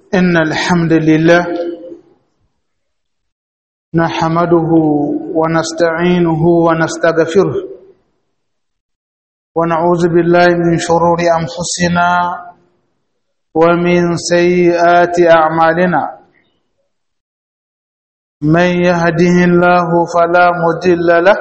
إن الحمد لله نحمده ونستعينه ونستغفره ونعوذ بالله من شرور أنفسنا ومن سيئات أعمالنا من يهده الله فلا مضل له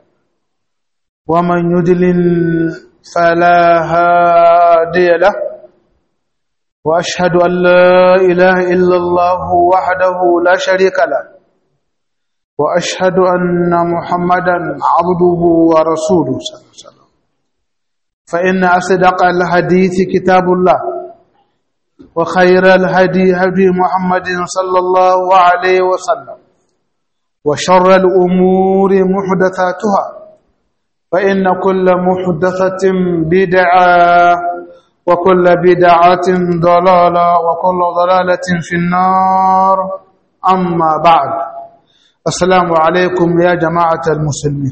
ومن يضلل فلا هادي له واشهد ان لا اله الا الله وحده لا شريك له واشهد ان محمدا عبده ورسوله صلى الله عليه وسلم فان اصدق الحديث كتاب الله وخير الهدي هدي محمد صلى الله عليه وسلم وشر الامور محدثاتها فإن كل محدثة بدعة وكل بدعة ضلالة وكل ضلالة في النار أما بعد السلام عليكم يا جماعة المسلمين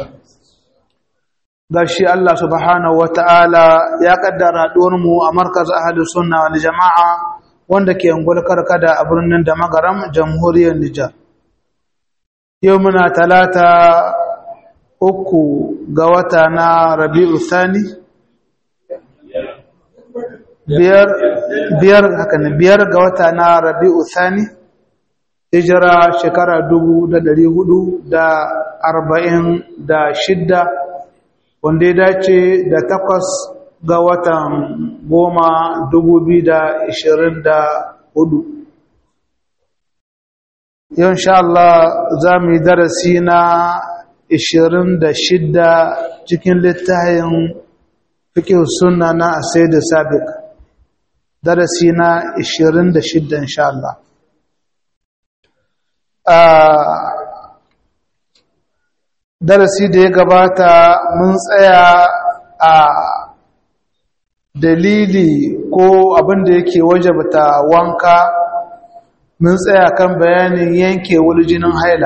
gashi Allah subhanahu wata'ala ya kaddara mu a markaz ahlus sunna wal jama'a wanda ke ungul karkada a birnin da magaram jamhuriyar Nijar yau muna talata uku ga wata na rabi'u thani biyar biyar haka ne biyar ga wata na rabi'u thani hijira shekara dubu da dari hudu da arba'in da shidda wanda ya dace da takwas ga watan goma dubu biyu da ishirin da hudu yau insha Allah za mu yi darasi na ishirin da shidda cikin littafin fikin suna na asai da sabiq darasi na ishirin da shidda insha Allah darasi da ya gabata mun tsaya a dalili ko abin da yake wajabta wanka mun tsaya kan bayanin yanke jinin haila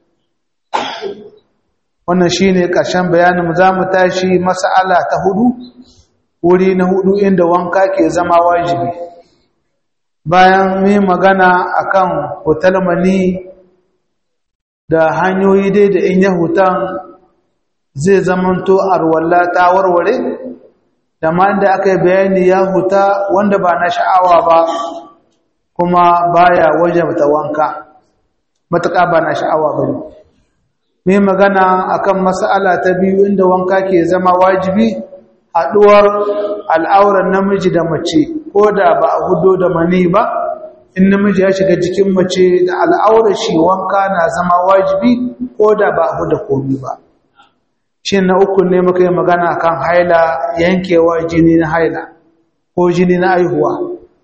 wannan shi ne ƙarshen bayanin za mu tashi mas'ala ta hudu wuri na hudu inda wanka ke zama wajibi bayan mai magana akan hotel mani da hanyoyi dai da in ya hutan zai zamanto arwalla ta warware da ma inda aka yi bayani ya huta wanda ba na sha'awa ba kuma baya wajabta wanka matuƙa ba na sha'awa ba ne mai magana akan mas'ala ta biyu inda wanka ke zama wajibi haduwar al'auran namiji da mace ko da ba a hudo da mani ba in namiji ya shiga jikin mace da al'aurar shi wanka na zama wajibi ko da ba a huda komi ba shi na uku ne muka yi magana akan haila yankewa jini na haila ko jini na aihuwa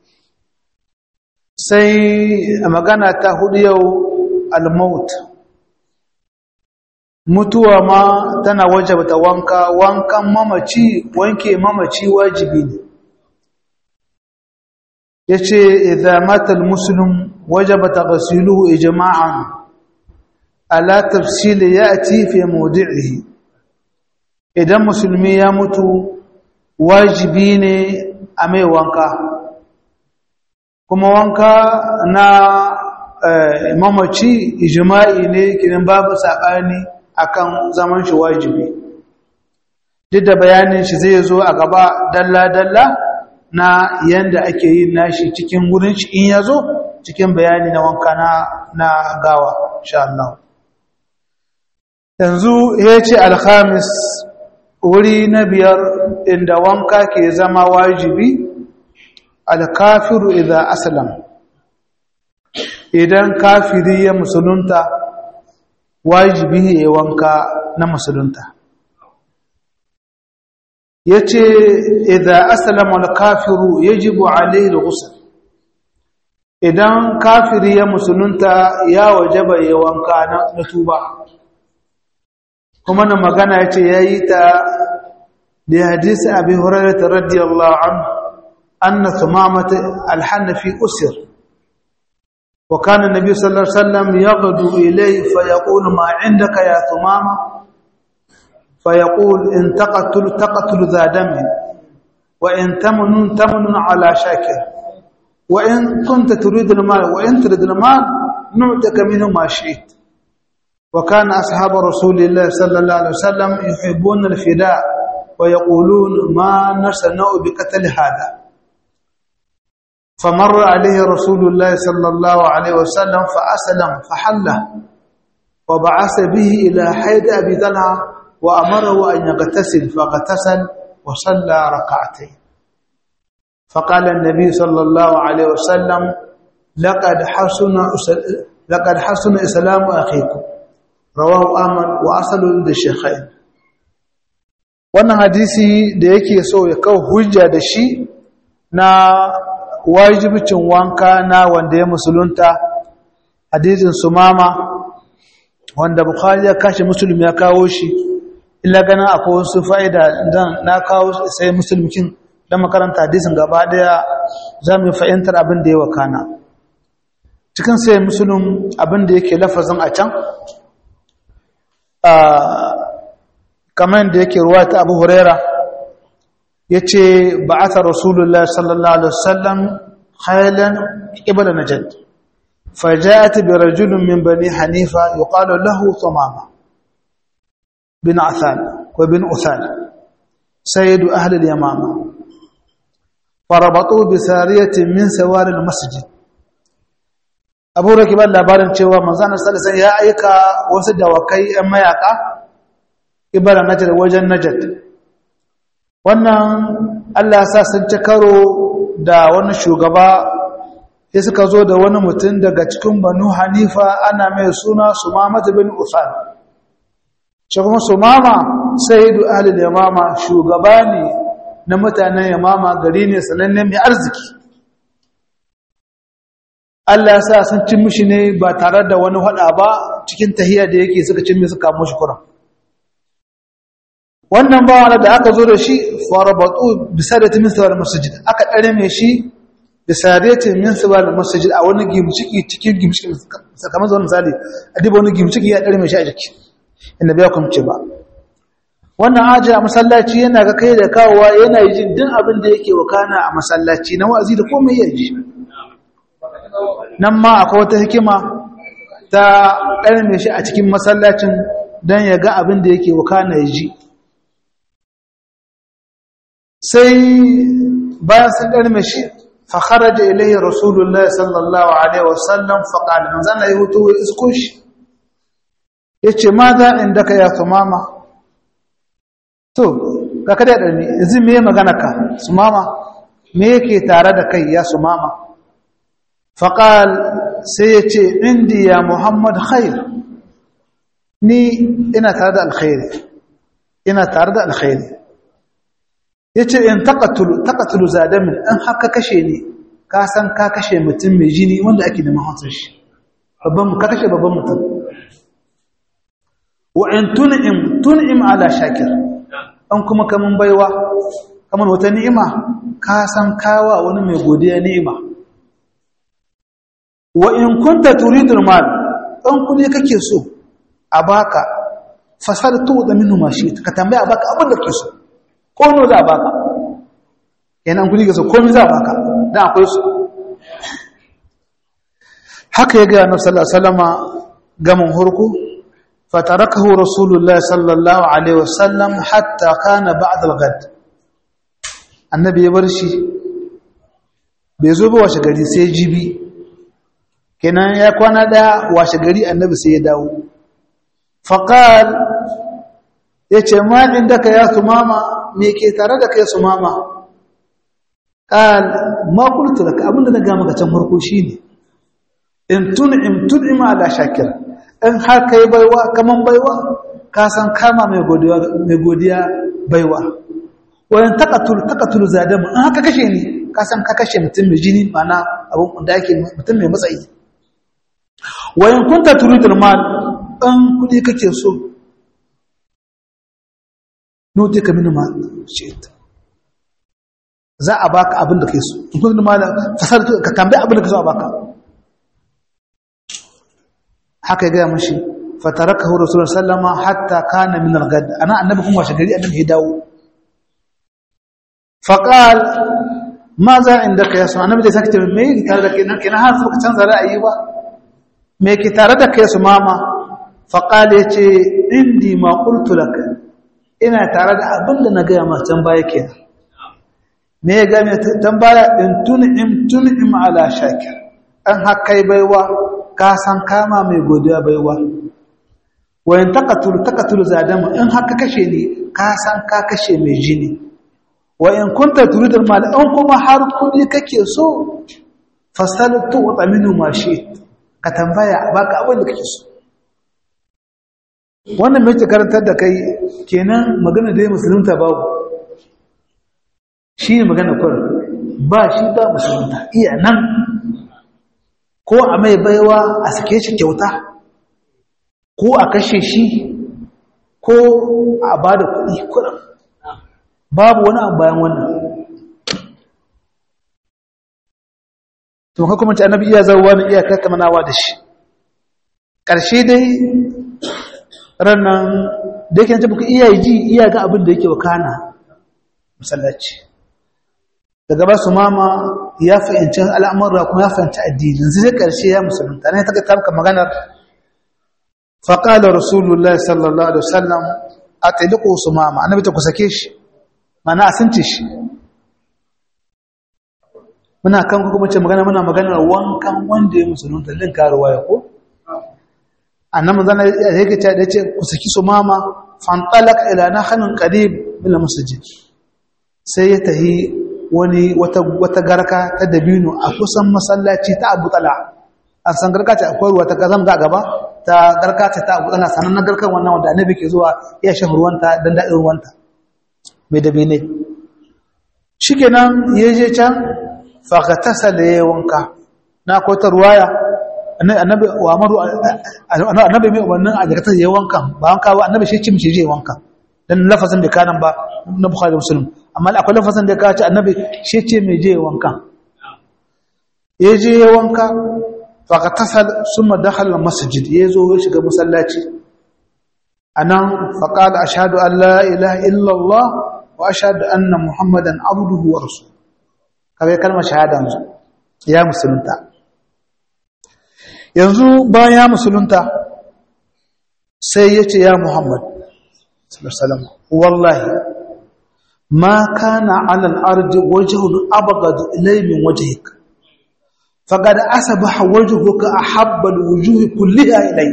sai magana ta hudu yau al-maut mutuwa ma tana wajabta wanka wankan mamaci wanke mamaci wajibi ne yace idza mata almuslim wajaba taghsiluhu ijma'an ala tafsil yati fi mawdi'ihi idan musulmi ya mutu wajibi ne a mai wanka kuma wanka na mamaci ijma'i ne kiran babu sabani akan zaman shi wajibi duk da bayanin shi zai zo a gaba dalla-dalla na yanda ake yin nashi cikin wurin shi in ya zo cikin bayani na wanka na, na gawa sha Allah yanzu ya ce alhamis wuri na biyar inda wanka ke zama wajibi alkafiru idan aslam idan kafiri ya musulunta wajibi ya wanka na musulunta ya ce idan asalama al-kafiru yajibu alayhi al-ghusl idan kafiri ya musulunta ya wajaba ya wanka na tuba kuma na magana ya ce ya yi ta da hadisi abi hurairah radiyallahu anhu anna thumamata al-hanafi usir وكان النبي صلى الله عليه وسلم يغدو إليه فيقول ما عندك يا ثمامة فيقول إن تقتل تقتل ذا دم وإن تمن تمن على شاكر wa in kunta turidu al-mal wa in turidu al-mal nu'taka minhu ma shi'ta وكان أصحاب رسول الله صلى الله عليه وسلم يحبون الفداء ويقولون ما نصنع بقتل هذا فمر عليه رسول الله صلى الله عليه وسلم فأسلم فحله وبعث به إلى حيد أبي ذلع وأمره أن يغتسل فاغتسل وصلى ركعتين فقال النبي صلى الله عليه وسلم لقد حسن لقد حسن إسلام أخيكم rawahu ahmad wa asalun da shekhain wannan hadisi da yake so ya kawo hujja da shi na wajibicin wanka na wanda ya musulunta hadisin sumama wanda bukhari ya kashe musulmi ya kawo shi illa ganin akwai wasu fa'ida dan na kawo sai musulmikin dan makaranta hadisin gaba daya za mu fahimtar abin da ya wakana cikin sai musulun abin da yake lafazin a can kamar da yake ruwa ta abu huraira ya ce ba a ta rasulullah sallallahu alaihi wasallam khailan ibada najad فجاءت برجل من بني حنيفة يقال له ثمامة بن عثان وبن أثان سيد أهل اليمامة فربطوه بسارية من سوار المسجد abu da kibar labarin cewa manzanar salisan ya aika wasu dawakai 'yan mayaka ibara najar wajen najad wannan allah sa sun ci karo da wani shugaba ya suka zo da wani mutum daga cikin banu hanifa ana mai suna sumama bin usan shi kuma sumama sayidu ahlul yamama shugaba ne na mutanen yamama gari ne sanannen mai arziki Allah ya sa sun cin mishi ne ba tare da wani hada ba cikin tahiyya da yake suka cin mai suka mushi kuran wannan bawan da aka zo da shi farabatu bisadati min sawal masjid aka dare mai shi bisadati min sawal masjid a wani gimciki cikin gimciki kamar zuwa misali a diba wani gimciki ya dare mai shi a jiki inda bai kumce ba wannan aji a masallaci yana ga kai da kawowa yana yi jin din abin da yake wakana a masallaci na wa'azi da komai ya ji nan ma akwai wata hikima ta ƙarme shi a cikin masallacin don ya ga abin da yake wakana ya ji sai bayan sun ƙarme shi fakara da ilayi rasulullah sallallahu alaihi wasallam faƙalin zana yi hutu wa isko shi ya ce ma za inda ka ya tumama to ka kada ya ɗarmi yanzu me magana ka su mama me yake tare da kai ya su mama faƙal sai ya ce indi ya muhammad khair ni ina tare da alkhairi ina tare da alkhairi ya ce in taƙatulu zadamin in haka kashe ni ka san ka kashe mutum mai jini wanda ake da mahausar shi ka kashe babban mutum wa in tun'im tun'im ala shakir an kuma kaman baiwa kaman wata ni'ima ka san kawa wani mai godiya ni'ima wa in kunta turidul mal an kudi kake so a baka fasartu da minhu ma shi ka tambaya baka abin da kake so ko no za baka yana an kudi kake so komai za baka dan akwai su haka ya ga annabi sallallahu alaihi wasallama gamin hurku fatarakahu rasulullahi sallallahu alaihi wasallam hatta kana ba'd al-ghad annabi ya bar shi bai zo ba washe gari sai jibi kenan ya kwana daya washe gari annabi sai ya dawo faqal yace ma indaka ya sumama me ke tare da kai sumama qal ma qultu laka abinda na ga maka can farko shine in tun'im tun'im ala shakir in har kai baiwa kaman baiwa ka san kama mai godiya mai godiya baiwa wayan taqatul taqatul zadam in haka kashe ni ka san ka kashe mutum mai jini mana abun da yake mutum mai matsayi wayan kunta turidul mal in kudi kake so nuti ka minu ma shit za a baka abin da kai so in kudi mal fasar ka tambaye abin da kake so a baka haka ya gaya mashi fatarakahu rasulullah sallama hatta kana min al-gad ana annabi kuma washe gari annabi ya dawo faqal ma za inda ka yasu annabi da sake me yake tare da kai nan kina har suka canza ra'ayi ba me yake tare da kai su mama fa qala yace indi ma qultu lak ina tare da abin da na ga ma can baya kenan me ya ga me tambaya in tun'im tun'im ala shakir an hakai baiwa ka san kama mai godiya baiwa wayan taqatul taqatul zadama in haka kashe ne ka san ka kashe mai jini wa in kunta turidul mal an kuma har kudi kake so fasaltu wa taminu ma shi ka tambaya baka abin da kake so wannan mai karantar da kai kenan magana da musulunta babu shi ne magana kwar ba shi ba musulunta iya nan ko a mai baiwa a sake shi kyauta ko a kashe shi ko a ba da kuɗi kuɗin babu wani abu bayan wannan to haka kuma annabi iya zarwa ne iya tattamanawa da shi ƙarshe dai rannan da yake ta buka iya ji iya ga abin da yake wakana masallaci daga ba su mama ya fahimci al'amurra kuma ya fahimci addini zai ƙarshe ya musulunta ne ta ga tamka maganar faƙalar rasulullah sallallahu alaihi wasallam a tailiko su mama annabi ta kusake shi mana a sunce shi muna kan kuma ce magana muna maganar wankan wanda ya musulunta din karuwa ya ko annabi zana yake ce da ce kusaki su mama fantalaka ila nahnin qarib bil masjid sai ya tahi wani wata wata garka ta dabino a kusan masallaci ta Abu Talha an san garka ce akwai ruwa ta kazam ga gaba ta garka ce ta Abu Talha sanan na garkan wannan wanda annabi ke zuwa ya shafa ruwanta dan daɗin ruwanta mai dabine shikenan yaje can fa ghatasala ya wanka na ko ta ruwaya annabi wa amaru annabi mai wannan a jakatar ya wanka ba wanka ba annabi shi cimci je wanka dan lafazin da kanan ba na bukhari muslim amma akwai lafazin da ka ce annabi shi ce mai je wanka ya je wanka fa ghatasal summa dakhala masjid ya zo ya shiga masallaci anan fa qala ashhadu an la ilaha illa allah wa ashhadu anna muhammadan abduhu wa rasuluhu kaga kalmar shahada ya musulunta yanzu bayan musulunta sai ya ce ya muhammad sallallahu wallahi ma kana ala al-ardi wajhun abghad ilay min wajhik faqad asbaha wajhuka ahabba al-wujuh kulliha ilay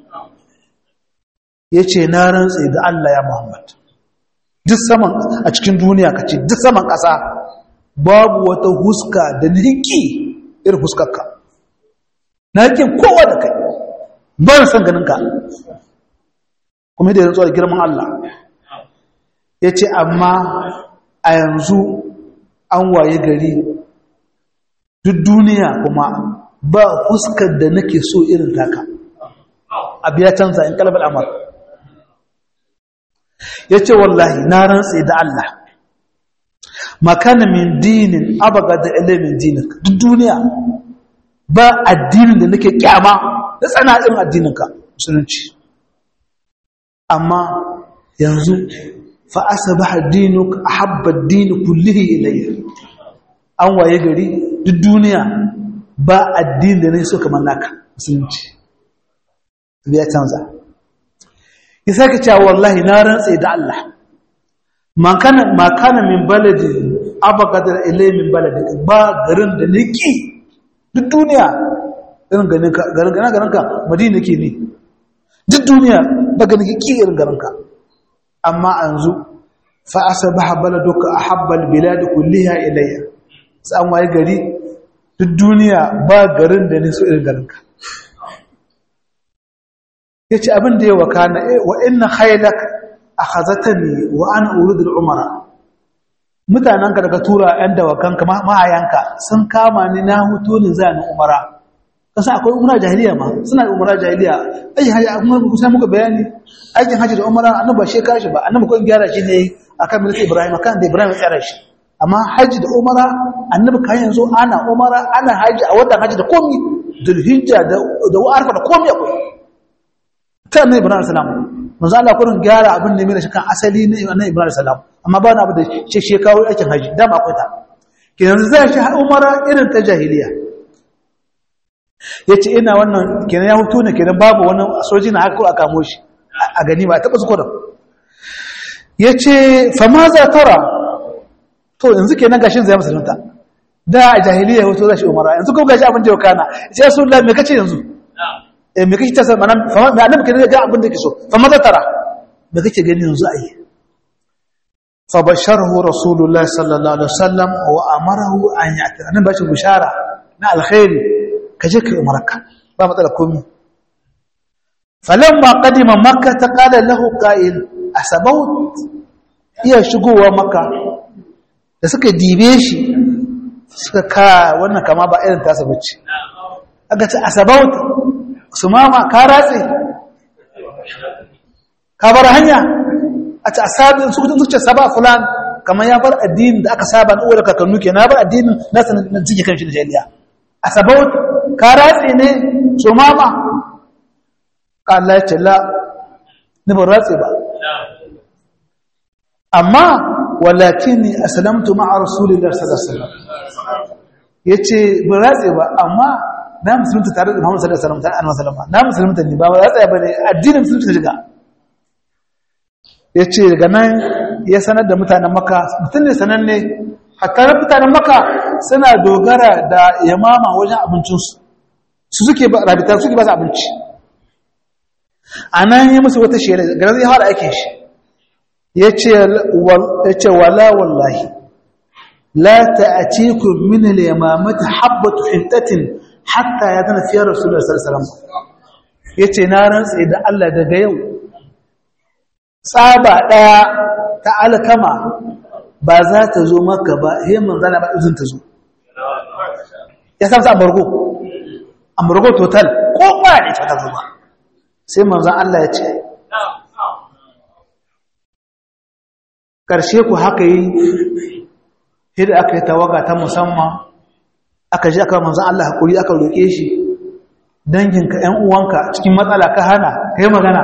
yace na rantsa da Allah ya muhammad duk saman a cikin duniya kace duk saman kasa babu wata huska da niki irin huskarka na yakin kowa da kai ba na son ganin ka kuma da yanzu da girman Allah ya ce amma a yanzu an waye gari duk duniya kuma ba fuskar da nake so irin taka abu ya canza in kalabar amur ya ce wallahi na rantse da Allah makana min dinin abaga da ilimin dinin duk duniya ba addinin da nake kyama da tsanadin addininka musulunci amma yanzu fa asbaha dinuk ahabba ad-din kullihi ilayya an waye gari duk duniya ba addinin da nake so kamar naka musulunci ya canza yasa ka cewa wallahi na rantse da Allah man kana ma kana min baladi abaqad ilayya min baladi ba garin da nake duk duniya irin ganinka garin ganinka madina ke ne duk duniya ba ganin ki irin garinka amma yanzu fa asbaha baladuka ahabbal bilad kulliha ilayya sai waye gari duk duniya ba garin da ne so irin garinka yace abin da ya wakana wa inna khaylak akhazatani wa ana uridu al-umara mutanenka daga tura ‘yan dawakanka mahayanka sun kama ni na hutu ne za ni umara kasa akwai umara jahiliya ma suna da umara jahiliya aikin hajji a kuma kusa muka bayani aikin hajji da umara annabi ba shi kashi ba annabi kawai gyara shi ne akan milki ibrahim akan da ibrahim ya tsara shi amma hajji da umara annabi kan yanzu ana umara ana hajji a watan hajji da komi dulhijja da da arfa da komi akwai ta annabi ibrahim salam manzo Allah kurin gyara abin da mai shi kan asali ne annabi ibrahim salam amma ba na abu da shi shi kawo aikin haji dama akwai ta kenan za shi umara irin ta jahiliya yace ina wannan kenan ya hutu ne kenan babu wani soji na haka a kamo shi a gani ba taɓa zuwa yace fa ma za tara to yanzu kenan gashin zai musulunta da a jahiliya ya hutu za shi umara yanzu kuma gashi abin da ya kana yace rasulullah me kace yanzu eh me kace ta san manan fa me annabi kenan ga abin da yake so fa ma za tara me kake gani yanzu a yi فبشره رسول الله صلى الله عليه وسلم وامره ان ياتي انا باش بشاره نا الخير كجك عمرك با مطلع كومي فلما قدم مكه قال له قائل اسبوت iya shigowa maka da suka dibe shi suka ka wannan kama ba irin tasa bace aka ce asabaut su mama ka ratse ka bar hanya a ci asabin su kudin zuciya saba fulan kamar ya bar addinin da aka saba na uwar kakannu ke na bar addinin nasa na jike kan shi da jahiliya a sabau ka ratse ne so mama Allah ya ce la ni ban ratse ba amma walakin ni aslamtu ma'a rasulillahi sallallahu alaihi wasallam yace ban ratse ba amma na musulunta tare da Muhammad sallallahu alaihi wasallam na musulunta ne ba ratse ba ne addinin musulunta shiga ya ce daga nan ya sanar da mutanen maka mutum ne sananne hatta mutanen maka suna dogara da yamama wajen abincinsu su suke rabita suke ba su abinci a nan yi musu wata shela ga zai fara aikin shi ya ce wala wallahi la ta'atiku min al-yamamati habbatu hintatin hatta ya zana fiyar rasulullah sallallahu alaihi wasallam yace na rantsa da Allah daga yau tsaba ɗaya ta alkama ba za ta zo maka ba hemin zana ba izin ta zo ya samsa amurgo amurgo total ko ba ne ta ta zo ba sai manzan Allah ya ce ƙarshe ku haka yi hida aka yi tawaga ta musamman aka ji aka manzan Allah haƙuri aka roƙe shi danginka ‘yan uwanka cikin matsala ka hana ka yi magana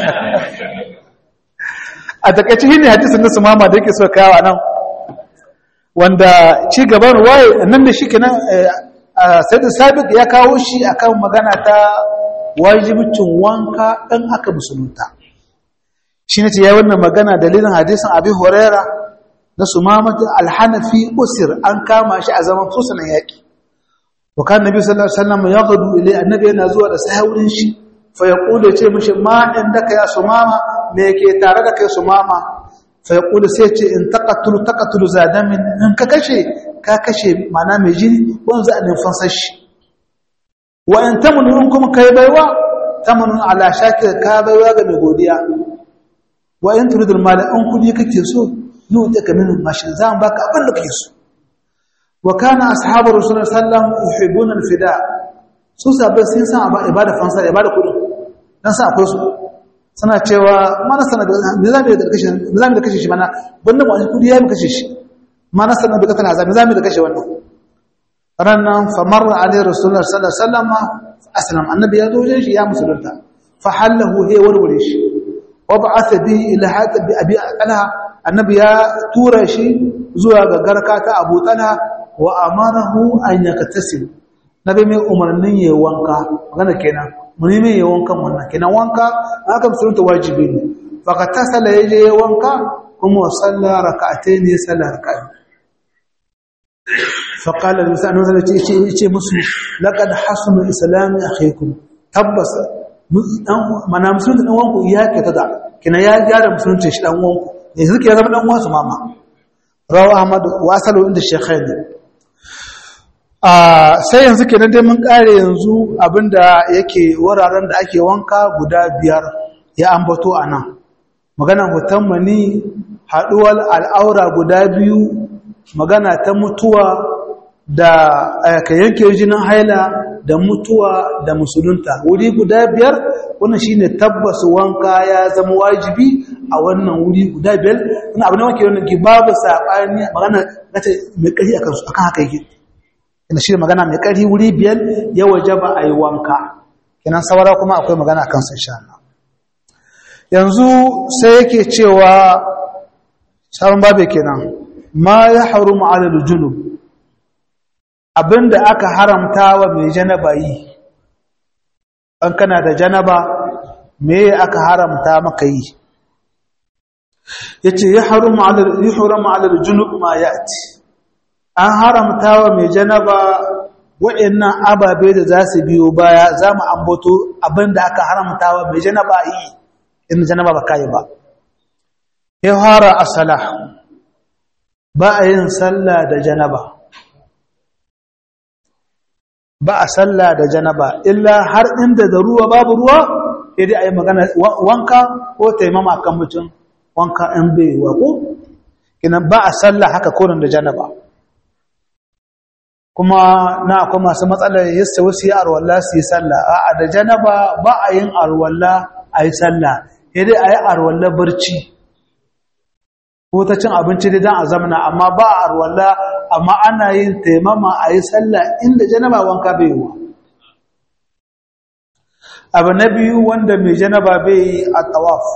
a takaici shi ne hadisun na sumama da yake so kawo nan wanda ci gaban waye nan da shi kenan sai da sabik ya kawo shi akan magana ta wajibcin wanka ɗan aka musulunta shi ne ce ya wannan magana dalilin hadisun abi horera na sumamata alhanafi usir an kama shi a zaman fusunan yaƙi wakan nabi sallallahu alaihi wasallam ya gadu ilai annabi yana zuwa da sahawurin shi fa ya kula ce mishi ma inda ka ya sumama me ke tare da kai sumama fa ya kula sai ce in taqatulu taqatulu zadamin in ka kashe ka kashe mana mai jini wanzu a nufin sashi wa in tamunu in kuma kai baiwa tamunu ala shakir ka baiwa ga mai godiya wa in turidul mala in kudi kake so nu ta kamin mashin zan baka abin da kake so wa kana ashabu rasulullahi sallallahu alaihi wasallam yuhibbuna al-fida su sabai sun san ibada fansa ibada kudi dan sa akwai su suna cewa mana sana da zamu da kashe zamu da kashe shi mana wannan wani kudi ya mu kashe shi mana sana da kana zamu zamu da kashe wannan rannan fa marra alaihi rasulullahi sallallahu alaihi wasallam aslam annabi ya zo wajen shi ya musulunta fa hallahu he warware shi wa ba'atha bi ila hata bi abi talha annabi ya tura shi zuwa ga garka ta abu talha wa amarahu an yaktasil nabi mai umarnin yayin wanka magana kenan muni mai yayin wankan wannan kenan wanka aka musulunta wajibi ne fa ka tasala yaje wanka kuma salla rak'atayn ya salla rak'atayn fa qala al-musa annabi yace yace musu laqad hasuna islami akhikum tabbas mana musulunta dan wanku ya ke tada kina ya gyara musulunta shi dan wanku yanzu ke zama dan wasu mama rawu ahmad wa asalu inda shaykhaini sai yanzu kenan dai mun kare yanzu abinda yake wuraren da ake wanka guda biyar ya ambato a nan magana hoton mani haɗuwar al'aura guda biyu magana ta mutuwa da ka yanke jinin haila da mutuwa da musulunta wuri guda biyar wannan shine tabbas wanka ya zama wajibi a wannan wuri guda biyar ina abin da wake wannan ki babu saɓani magana mai ƙarfi akan haka yake ina shi magana mai ƙarfi wuri biyar ya waje ba a yi wanka kenan saura kuma akwai magana a kansu insha Allah yanzu sai yake cewa sabon babe kenan ma ya haru ma'alar junub abinda aka haramta wa mai janaba yi an kana da janaba me aka haramta maka yi yace ya haramu ala yuhramu ala junub ma yati an haramta wa mai janaba wa'annan ababe da za su biyo baya za mu ambato abinda aka haramta wa mai janaba yi in janaba ba kai ba ya fara asala ba a yin sallah da janaba ba a sallah da janaba illa har inda da ruwa babu ruwa sai dai a yi magana wanka ko taimama kan mutum wanka in bai wa ko kinan ba a sallah haka korin da janaba kuma na akwai masu matsalar yasta wasu yi arwallah su yi sallah a da janaba ba a yin arwallah a yi sallah sai dai a yi arwallah barci ko ta cin abinci dai don a zamana amma ba a arwallah amma ana yin taimama a yi sallah inda janaba wanka bai yi wa abu na biyu wanda mai janaba bai yi a tawaf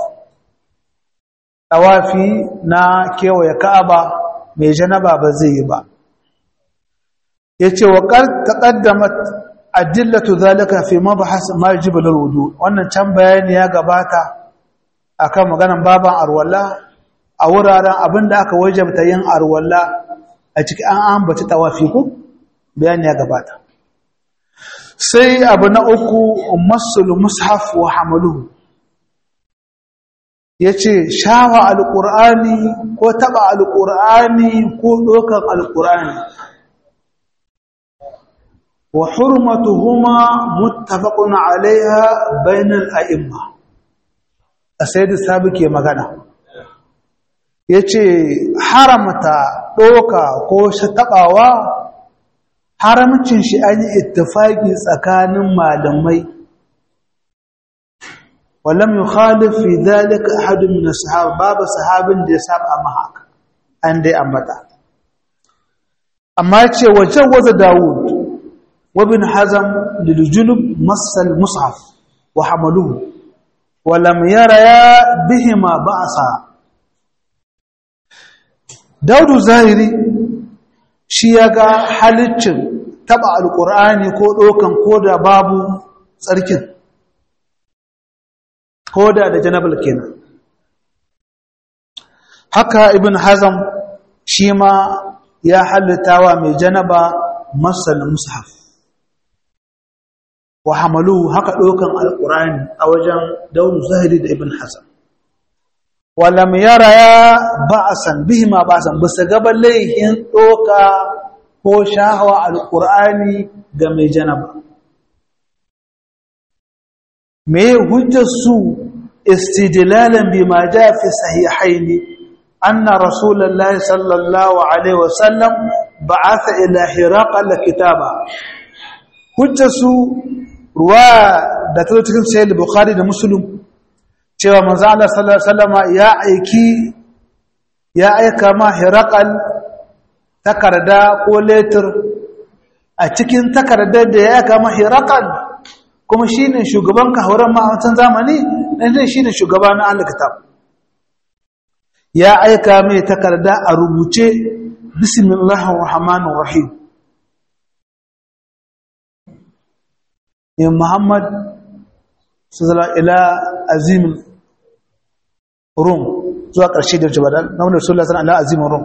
tawafi na kewaye ka'aba mai janaba ba zai yi ba ya ce wa taƙaddamat adillatu zalika fi mabahas majibul wudu wannan can bayani ya gabata akan maganan baban arwalla a wuraren abinda aka wajabta yin arwalla a cikin an ambaci tawafi ku bayani ya gabata sai abu na uku masul mushaf wa hamaluhu yace shawa alqur'ani ko taba alqur'ani ko dokan alqur'ani wa hurmatuhuma muttafaqun alaiha bainal a'imma asayid sabi ke magana yace haramta doka ko shatabawa haramcin shi an yi ittifaki tsakanin malamai walam yukhalif fi dhalika ahad min as-sahaba babu sahabin da ya saba ma haka an dai ambata amma ce wajen waza Dawud wa bin Hazm lil junub masal mushaf wa hamaluhu wa lam yara bihima ba'sa Dawud Zahiri shi ya ga halittin taba alkur'ani ko ɗaukan koda babu tsarkin koda da janabal kenan haka ibn hazam shi ma ya halittawa mai janaba masal mushaf wa hamalu haka ɗaukan alkur'ani a wajen daunu zahiri da ibn hazam walam yara ya ba'asan bihima ba'asan bisa gaban laihin ɗoka ko shahawa alƙur'ani ga mai janaba me hujjar su istidlalan bima ja fi sahihaini anna rasulullahi sallallahu alaihi wasallam ba'atha ila hiraqal kitaba hujjar su ruwa da ta cikin sahih bukhari da muslim cewa manzo Allah sallallahu alaihi wasallam ya aiki ya aika ma hiraqal takarda ko letter a cikin takardar da ya aika ma hiraqal kuma shine shugaban kahuran ma a wancan zamani dan shine shugaba na al-kitab ya aika mai takarda a rubuce bismillahir rahmanir rahim ya muhammad sallallahu ila azim rum zuwa ƙarshe da jabal na wannan sallallahu alaihi wasallam azim rum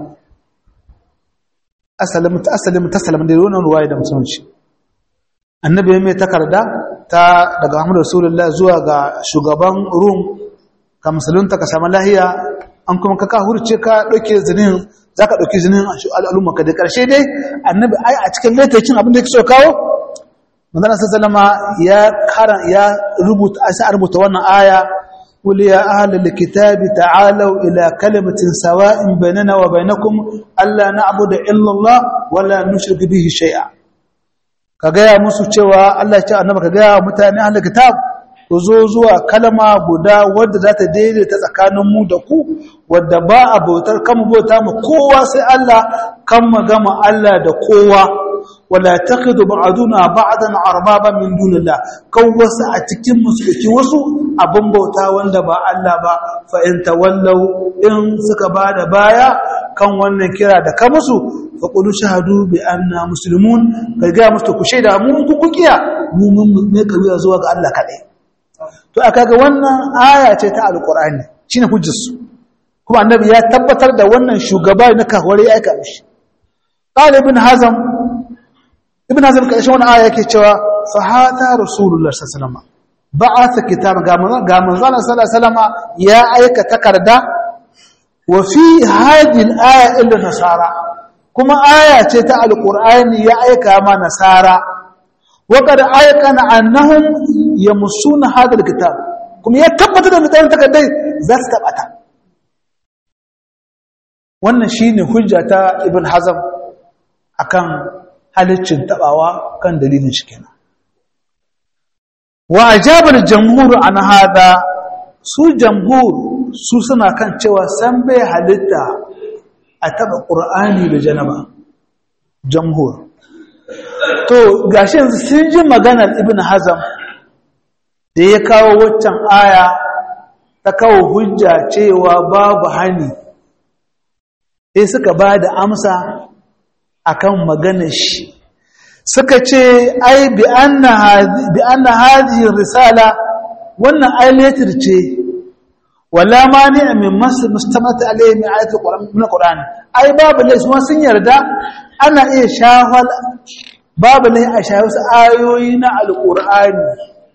asalim asalim tasalim da wannan ruwaya da musulunci annabi ya mai takarda ta daga Muhammad Rasulullah zuwa ga shugaban Rum ka musulunta ka samu lahiya an kuma ka hurce ka dauke zinin zaka dauki zinin al'umma ka da karshe dai annabi ai a cikin littafin abin da yake so kawo manzon sallama ya karan ya rubuta sai rubuta wannan aya قل يا أهل الكتاب تعالوا إلى كلمة سواء بيننا وبينكم ألا نعبد إلا الله ولا نشرك به شيئا ka gaya musu cewa Allah ya ce annaba ka gaya mutane ahlul kitab ku zo zuwa kalma guda wadda za ta daidaita tsakanin mu da ku wadda ba a bautar kan bauta mu kowa sai Allah kan magama Allah da kowa wala taqidu ba'duna ba'dan arbaba min dunillah kan wasu a cikin musulki wasu abin bauta wanda ba Allah ba fa in tawallau in suka bada baya kan wannan kira da ka musu fa qulu shahadu bi anna muslimun kai ga musu ku shaida mu ku kukiya mu mun ne kabiya zuwa ga Allah kadai to aka ga wannan aya ce ta alqur'ani shine hujjar su kuma annabi ya tabbatar da wannan shugaba na kahwari ya aika mishi qala ibn hazm ibn hazm kai shi wannan aya yake cewa fa hada rasulullah sallallahu alaihi wasallam ba'atha kitab ga manzon ga manzon sallallahu alaihi wasallam ya aika takarda wa fi hadhihi al-aya illa nasara kuma aya ce ta alqur'ani ya aika ma nasara wa qad aykana annahum yamussuna hadha al-kitab kuma ya tabbata da mutanen takardai za su tabbata wannan shine hujja ta ibn hazm akan halaccin tabawa kan dalilin shi kenan wa ajabar jamhur an hada su jamhur su suna kan cewa san bai halitta a taba qur'ani da janaba jamhur to gashi yanzu sun ji maganar ibn hazm da ya kawo waccan aya ta kawo hujja cewa babu hani sai suka ba da amsa akan maganar shi suka ce ai bi anna hadhihi risala wannan ayatul ce wala mani min masl mustamat alayhi min ayatul qur'an min qur'an ai babu ne su sun yarda ana iya shafal babu ne a shafi su ayoyi na alqur'ani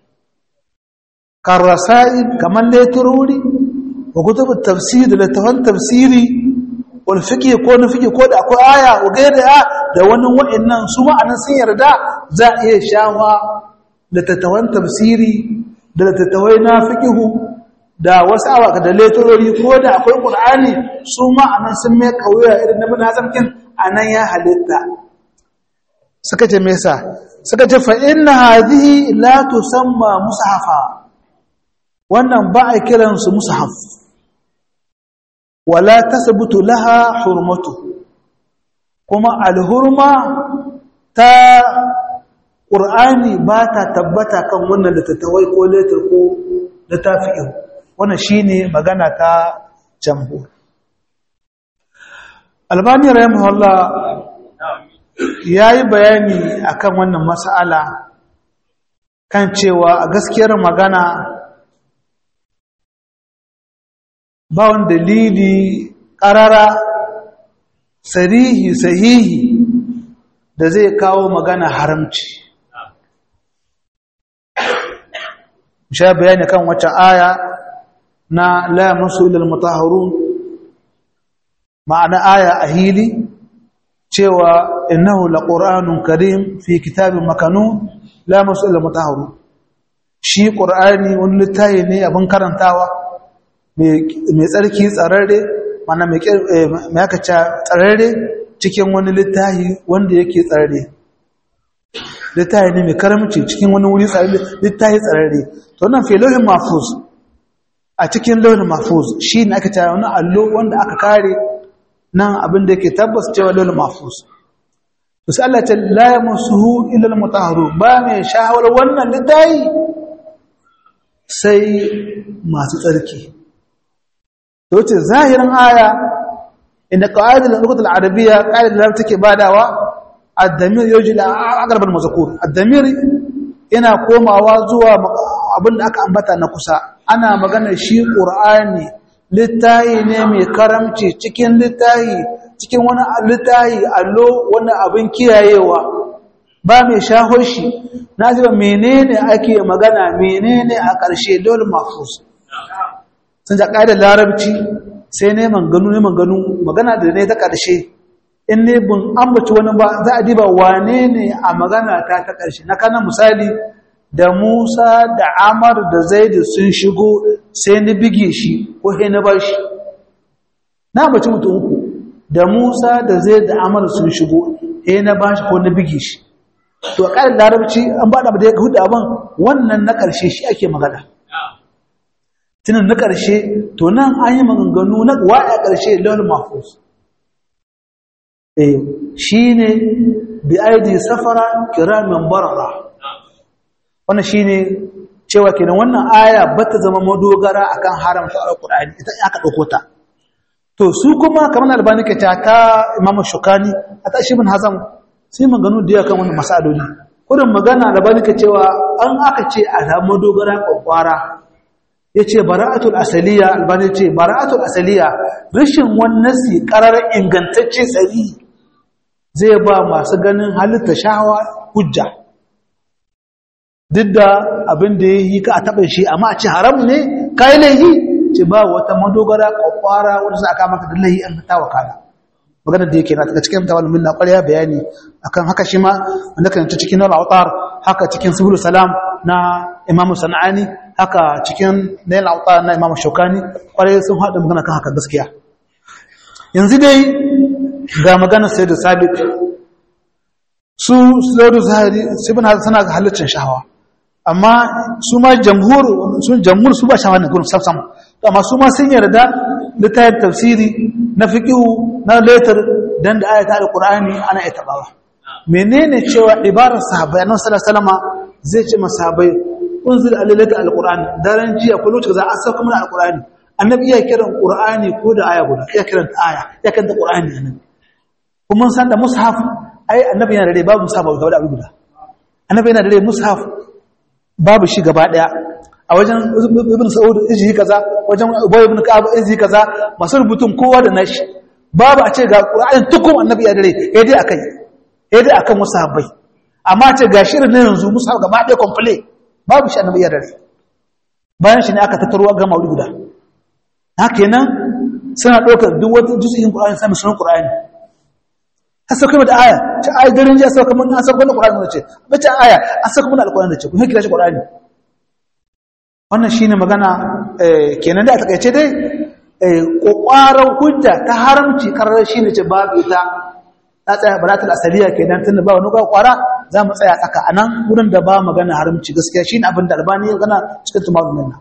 karasail kaman letururi wa kutubut tafsir da tafan tafsiri wal fiqh ko na fiqh ko da akwai aya wa gaira da wani wa'annan su ma'anan sun yarda za a iya shawa da tattawan tafsiri da tattawai na fiqh da wasu awaka da letorori ko da akwai qur'ani su ma'anan sun mai kauya irin na bin hazamkin anan ya halitta suka ce me yasa suka ce fa inna hadhihi la tusamma mushafa wannan ba a kiransu mushaf wala tasbutu laha hurmatu kuma alhurma ta qur'ani ba ta tabbata kan wannan da tattawai ko letter ko da tafi'u wannan shine magana ta jamhur albani rahimahullah yayi bayani akan wannan mas'ala kan cewa a gaskiyar magana ba wani dalili ƙarara sarihi sahihi da zai kawo magana haramci sha bayani kan wacce aya na la masu ilal mutahharun ma'ana aya a hili cewa innahu laqur'anun karim fi kitabin makanun la masu ilal mutahharun shi qur'ani wani littafi ne abin karantawa mai tsarki tsararre mana mai aka ca tsararre cikin wani littahi wanda yake tsararre littahi ne mai karamci cikin wani wuri littahi tsararre to nan fi lauhin mafuz a cikin lauhin mafuz shi ne aka ca wani allo wanda aka kare nan abin da yake tabbas cewa lauhin mafuz to sai Allah ta la yamusuhu illa al-mutahharu ba mai shahawar wannan littahi sai masu tsarki yace zahirin aya inda qawaidul lughah al-arabiyya qaida da take badawa ad-damir yuji la aqrab al-mazkur ad-damir yana komawa zuwa abinda aka ambata na kusa ana magana shi qur'ani littahi ne mai karamci cikin littahi cikin wani littahi allo wani abin kiyayewa ba mai shaho shi na ji ba menene ake magana menene a ƙarshe dole mafus sun ja ƙa'idar larabci sai ne manganu ne manganu magana da ne ta ƙarshe in ne bin ambaci wani ba za a diba wane ne a magana ta ta ƙarshe na kanan misali da musa da amar da zaidu sun shigo sai ni bige shi ko sai na bar shi na ambaci mutum uku da musa da zaidu da amar sun shigo sai na ba shi ko na bige shi to a ƙarin larabci an ba da ya hudu abin wannan na ƙarshe shi ake magana tunan na ƙarshe to nan an yi maganganu na wa'a ƙarshe launin mafus eh shi ne bi aidi safara kiramin barara wannan shi ne cewa kenan wannan aya ba ta zama madogara akan haramta alqur'ani ita aka dauko ta to su kuma kamar albani ke ta ta imam shukani a ta shi bin hazam sai maganu da yakan wannan masaloli kudin magana albani ke cewa an aka ce a da madogara kwakwara yace bara'atul asaliya albani ce bara'atul asaliya rashin wannan si qarar ingantacce tsari zai ba masu ganin halitta shahawa hujja duk da abin da ya yi ka a taɓa shi amma a ce haram ne kayi laihi ce ba wata madogara kwakwara wadda za a kama ka da laihi an ta wakala magana da yake na daga cikin tawal min na ƙwarya bayani akan haka shi ma wanda kan cikin nal autar haka cikin subul salam na imamu sana'ani haka cikin nail autar na imamu shokani ƙwarya sun haɗa magana kan haka gaskiya yanzu dai ga magana sai da sabit su sai da zahiri sai bin suna ga halittar shahawa amma su ma jamhur sun jamhur su ba shahawa ne gurin sam sam amma su ma sun yarda littafin tafsiri na fiqhu na letter dan da ayata alqur'ani ana ita bawa menene cewa ibarar sahabbai annabi sallallahu alaihi wasallam zai ce masahabai unzil alalata alqur'ani daren jiya ko lokacin za a sauka mana alqur'ani annabi iya kiran qur'ani ko da aya guda iya kiran aya iya kiran qur'ani annabi kuma san da mushaf ai annabi yana da rai babu mushaf gaba da abu guda annabi yana da rai mushaf babu shi gaba daya a wajen ibn sa'ud iji kaza wajen ubay ibn ka'ab iji kaza masu rubutun kowa da nashi babu a ce ga qur'anin tukun annabi ya da rai eh dai akai eh dai akan mushabai amma a ce ga shirin na yanzu mushaf gaba daya complete babu shi annabi ya da rai bayan shi ne aka tattaro ga maudi guda haka nan suna ɗaukar duk wata juz'in qur'ani sai sunan qur'ani a sauka da aya ta aya garin ji a sauka mun an sauka da Qur'ani ne ce bace aya a sauka mun alqur'ani ce kuma kira shi Qur'ani wannan shine magana kenan da a takaice dai kokwaran hujja ta haramci karar shine ce babu ita ta tsaya baratul asaliya kenan tunda ba wani kwara za mu tsaya tsaka anan wurin da ba magana haramci gaskiya shine abin da albani ya gana cikin tumarin nan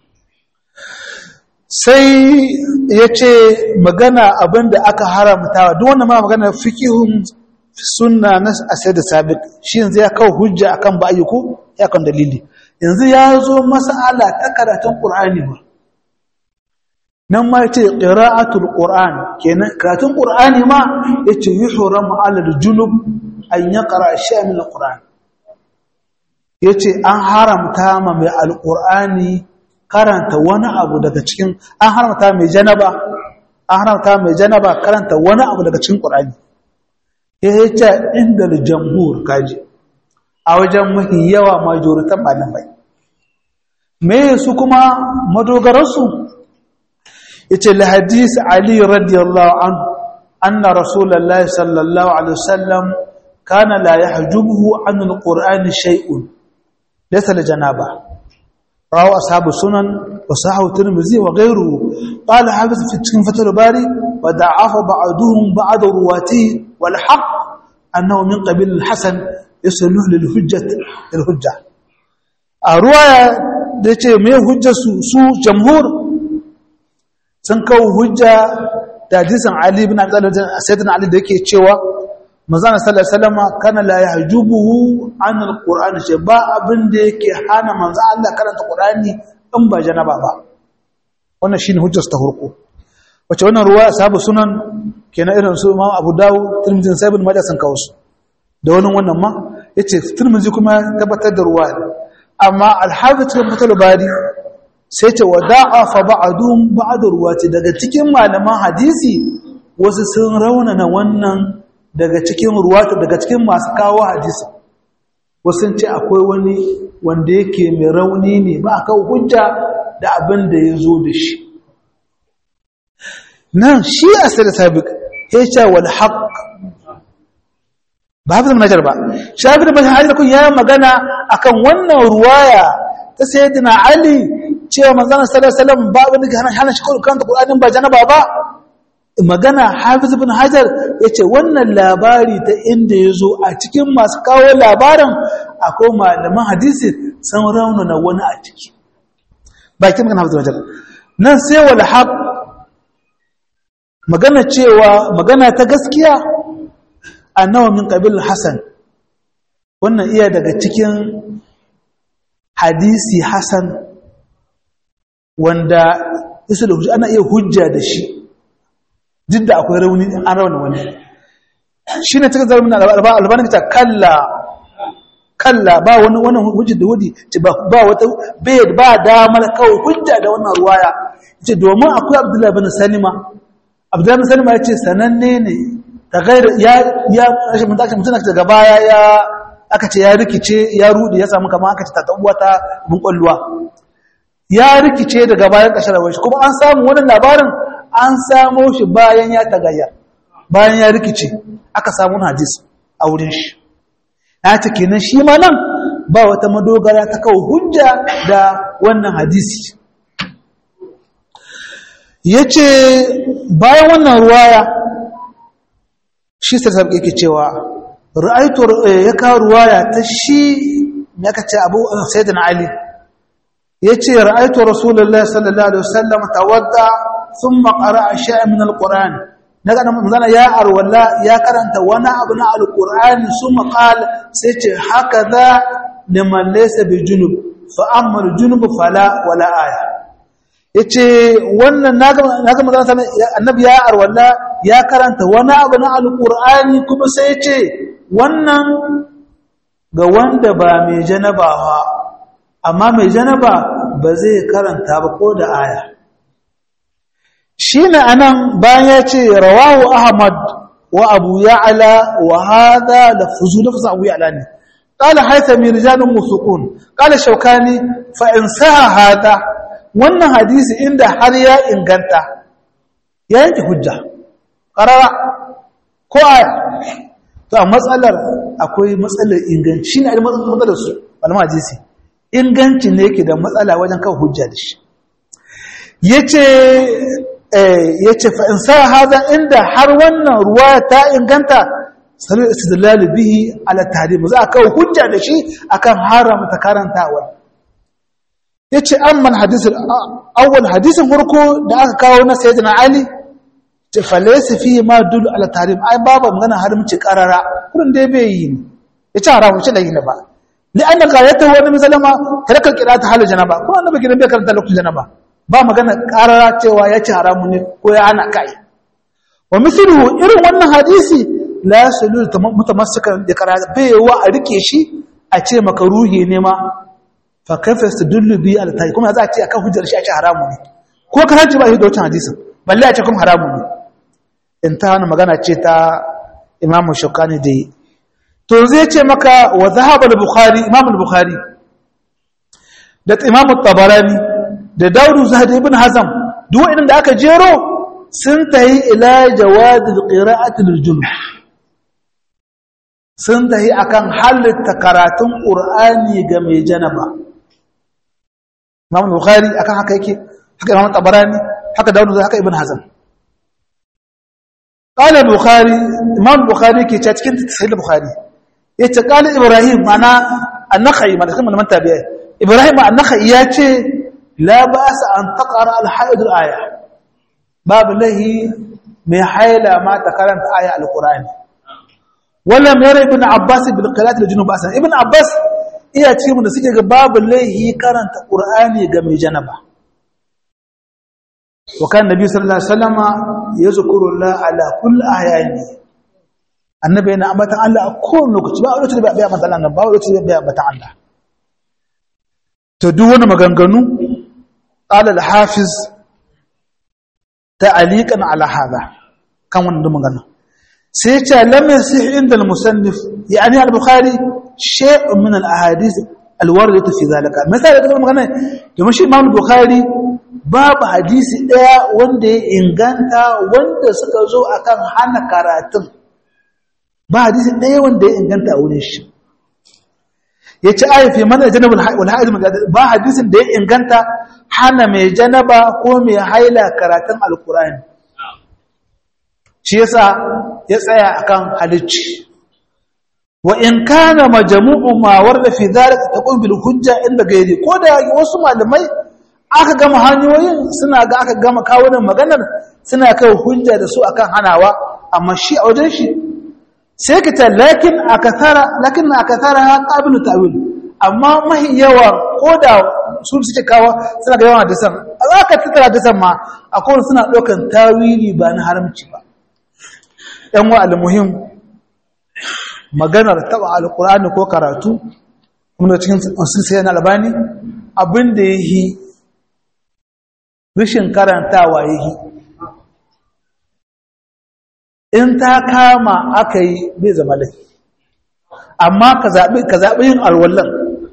sai ya ce magana abin da aka haramtawa duk wannan ma magana fikihun sunna na asai da sabit shi yanzu ya kawo hujja akan ba ayyuku ya kan dalili yanzu ya zo mas'ala ta karatun qur'ani ba nan ma yace qira'atul qur'an kenan karatun qur'ani ma yace yuhramu 'ala al-junub an yaqra shay'an min al-qur'an yace an haramta ma mai al-qur'ani karanta wani abu daga cikin an haramta mai janaba an haramta mai janaba karanta wani abu daga cikin Qur'ani ya yace inda jamhur kaji a wajen mafi yawa majoritan malamai me su kuma madogararsu yace la hadis ali radiyallahu anhu anna rasulullahi sallallahu alaihi wasallam kana la yahjubuhu an alqur'ani shay'un laysa li janaba رواه أصحاب السنن وصححه الترمذي وغيره قال حافظ في فتح الباري وضعف بعضهم بعض رواته والحق أنه من قبيل الحسن يصلح للحجة الحجة الرواية ديتي مي حجة سو جمهور سنكو حجة da hadisin Ali ibn Abi Talib sayyidina Ali da yake cewa manzon sallallahu alaihi wasallam kana la yahjubuhu an alqur'ani ce ba abin da yake hana manzon Allah karanta qur'ani in ba janaba ba wannan shine hujjar ta farko wace wannan ruwa sabu sunan kenan irin su Imam Abu Dawud Tirmidhi sai ibn Majah sun kawo su da wannan wannan ma yace Tirmidhi kuma tabbatar da ruwa amma al-Hafiz ibn Fathul Bari sai ce wada'a fa ba'dhum ba'd ruwati daga cikin malaman hadisi wasu sun raunana wannan daga cikin ruwata daga cikin masu kawo hadisi wasu ce akwai wani wanda yake mai rauni ne ba a kawo hujja da abin da ya zo da shi nan shi a sai da sabiq ya ce wal haq ba hafi zama najar ba shafi da bashin hajjar kun ya magana akan wannan ruwaya ta sayyidina ali cewa manzana sallallahu alaihi wasallam ba wani hana shi karanta qur'anin ba janaba ba magana hafiz ibn hajar yace wannan labari ta inda yazo a cikin masu kawo labarin akwai malaman hadisi sun raunana wani a ciki bakin magana hafiz ibn hajar nan sai wal haq magana cewa magana ta gaskiya annawa min qabil hasan wannan iya daga cikin hadisi hasan wanda isa da hujja ana iya hujja da shi duk da akwai rauni an rauni wani shi ne cikin zarmin albanin ta kalla kalla ba wani wannan hujjar da wudi ba wata bai ba damar kawai hujja da wannan ruwaya ce domin akwai abdullahi bin salima abdullahi bin salima ya ce sananne ne ta gaira ya ya rashin mutum mutum daga baya ya aka ce ya rikice ya rudi ya samu kama aka ce ta tabuwa ta bin kwalluwa ya rikice daga bayan ƙashar shi kuma an samu wannan labarin an samo shi bayan ya tagayya bayan ya rikice aka samu hadis a wurin shi ya ta kenan shi ma nan ba wata madogara ta kawo hujja da wannan hadisi ya ce bayan wannan ruwaya shi sarsar yake cewa ra'aitu ya kawo ruwaya ta shi ya ka ce abu sayyidina ali ya ce ra'aitu rasulullah sallallahu alaihi wasallam tawadda thumma qara'a shay'an min alquran daga nan manzana ya arwalla ya karanta wani abu na alqur'ani thumma qala sai ce hakaza liman laysa bi junub fa amma aljunub fala wala aya yace wannan naga naga manzana annabi ya arwalla ya karanta wani abu na alqur'ani kuma sai ce wannan ga wanda ba mai janaba ba amma mai janaba ba zai karanta ba ko da aya shine anan bayan ya ce rawahu ahmad wa abu ya'la wa hadha lafzu lafz abu ya'la ne qala haythami rijalun musuqun qala shaukani fa in saha hada wannan hadisi inda har ya inganta ya yanke hujja qarara ko aya to a matsalar akwai matsalar inganci shine ai matsalar su malama hadisi inganci ne yake da matsala wajen kawo hujja da shi yace eh yace fa in sa hada inda har wannan ruwa ta inganta sanar istidlal bihi ala tahrim za a kawo hujja da shi akan haramta karantawa yace amma hadisul awwal hadisin farko da aka kawo na sayyidina ali ce falaisa fi ma dulu ala tahrim ai babu magana haramci karara kurin dai bai yi yace haramu ce da yi ba لأن غايته هو النبي صلى الله عليه وسلم ترك القراءة حال الجنابة كل النبي كده بيكرر لوقت الجنابة ba magana karara cewa ya ci haramu ne ko ya ana kai wa misluhu irin wannan hadisi la yasulul mutamassikan da karara bai wa a rike shi a ce makaruhi ne ma fa kaifa yastadullu bi al tayi kuma za a ce akan hujjar shi a ce haramu ne ko karanci ba shi da wancan hadisin balle a ce kuma haramu ne in ta hana magana ce ta imamu shukani da to zai ce maka wa zahaba al-bukhari imam al-bukhari da imam at-tabarani da daudu zahid ibn hazam duk waɗanda aka jero sun tahi ila jawad al-qira'ati lil-junub sun tahi akan halitta karatun qur'ani ga mai janaba imam al-bukhari akan haka yake haka imam at-tabarani haka daudu haka ibn hazam قال البخاري امام البخاري كي cikin sahih al-bukhari yace qala ibrahim mana an-nakhai mana kuma man tabi'a ibrahim an-nakhai yace la ba'sa an taqra al-hayd al-aya bab lahi mai haila ma ta karanta aya al-qur'ani wala mara ibn abbas bil qira'at al-junub asan ibn abbas iya ce mun da suke ga babu lahi karanta qur'ani ga mai janaba wa kan nabi sallallahu alaihi wasallama yazkuru Allah ala kulli ayani annabi yana ambatan Allah a kowane lokaci ba a lokacin da bai ambatan Allah ba a lokacin da bai ambatan Allah to duk wani maganganu qala al-hafiz ta'aliqan ala hada kan wannan magana sai ya ce lam yasih inda al-musannif yani al-bukhari shay'un min al-ahadith al-waridatu fi zalika misali da magana domin shi imam al-bukhari babu hadisi daya wanda ya inganta wanda suka zo akan hana karatun ba hadisi ɗaya wanda ya inganta a wurin shi ya ci ayyafi mana janabin walha'id ba hadisin da ya inganta hana mai janaba ko mai haila karatun alkurani shi yasa ya tsaya akan halicci wa in kana majmu'u ma warda fi dhalika taqul bil hujja inda gairi ko da wasu malamai aka gama hanyoyin suna ga aka gama kawunan maganar suna kai hujja da su akan hanawa amma shi a wajen shi sai ka ta lakin akathara lakin akathara qabilu ta'wil amma mahi yawa ko da su suke kawo suna da yawan hadisan za ka tattara hadisan ma akwai suna ɗaukan tawili ba na haramci ba ‘yan wa almuhim maganar taɓa alƙur'ani ko karatu kuma cikin sun sai na albani abin da ya yi rishin karantawa ya yi in ta kama aka yi bai zama laifi amma ka zaɓi yin alwallon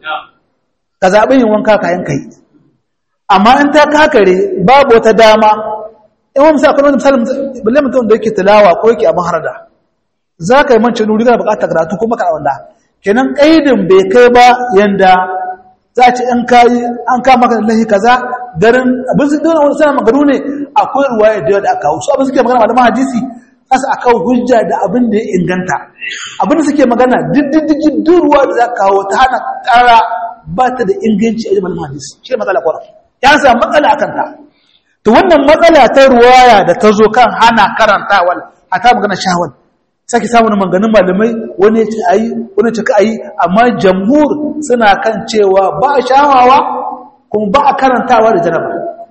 ka zaɓi yin wanka kayan kai amma in ta kakare babu wata dama in wani misali wani misali balle mutum da yake tilawa ko yake abin harada za ka yi manci nuri kana bukatar karatu ko maka wanda kenan ƙaidin bai kai ba yanda za a ce in kayi an kama maka lahi kaza garin abin su dole wani sana magaru ne akwai ruwaya da yawa da aka su abin suke magana malaman hadisi kasa a kawo hujja da abin da ya inganta abin da suke magana diddigin duruwa da za kawo ta hana ƙara ba ta da inganci a malaman hadisi shi matsala kwarar ya samu matsala a kanta to wannan matsala ta ruwaya da ta zo kan hana karantawal a ta magana shawal sake samun maganin malamai wani ya ce a yi wani ya ce ka a yi amma jamhur suna kan cewa ba a shawawa kuma ba a karantawa da janaba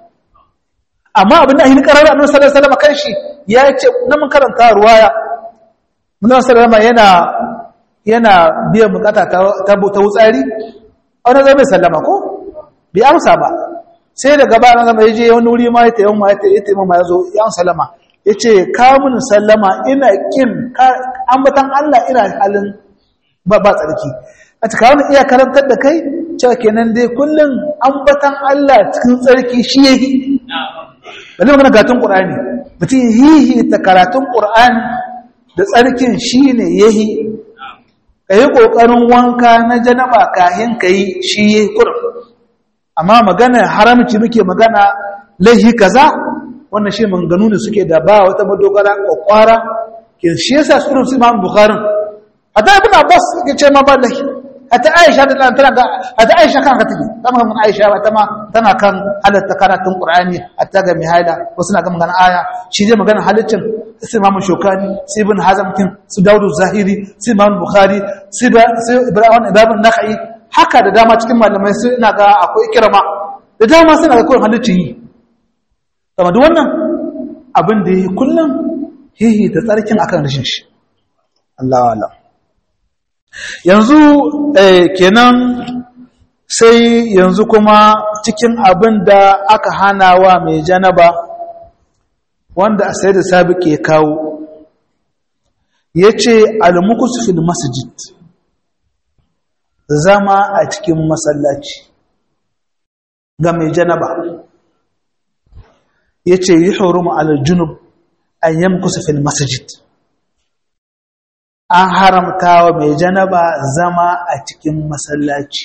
amma abin da ahin karar annabi sallallahu alaihi wasallam kan shi ya ce na mun karanta ruwaya mun sallallahu yana yana biyan bukata ta ta wutsari wani zai bai sallama ko bai amsa ba sai daga ba na zama yaje wani wuri ma ya tayi ma ya tayi ma ya zo ya sallama yace ka mun sallama ina kin ambatan Allah ina halin ba ba tsarki a cikin wani iya karantar da kai cewa kenan dai kullum ambatan Allah cikin tsarki shi yake balle magana gatun qur'ani mutum hihi ta karatun qur'ani da tsarkin shine yahi kai kokarin wanka na janaba kahin kai shi yahi kurum amma magana haramci muke magana laihi kaza wannan shi manganu ne suke da ba wata madogara kwakwara ke shi yasa sunan su Imam Bukhari hatta ibn Abbas yake ce ma ba laihi hatta Aisha da tana ga hatta Aisha kan ka take kama kan Aisha ba tama tana kan halatta karatun Qur'ani hatta ga mihaila wasu na ga magana aya shi dai magana halaccin su Imam Shokani su Ibn Hazm kin su Dawud Zahiri su Imam Bukhari su Ibrahim Ibn Nakhai haka da dama cikin malamai su ina ga akwai kirama da dama suna ga kawai halittu yi kama duk wannan abin da yi kullum hihi da tsarkin akan rashin shi Allah Allah yanzu kenan sai yanzu kuma cikin abin da aka hana wa mai janaba wanda a sai da sabi ke kawo ya ce almukus fil masjid zama a cikin masallaci ga mai janaba ya ce yi horo junub an yamkusa fil masjid an haramta wa mai janaba zama a cikin masallaci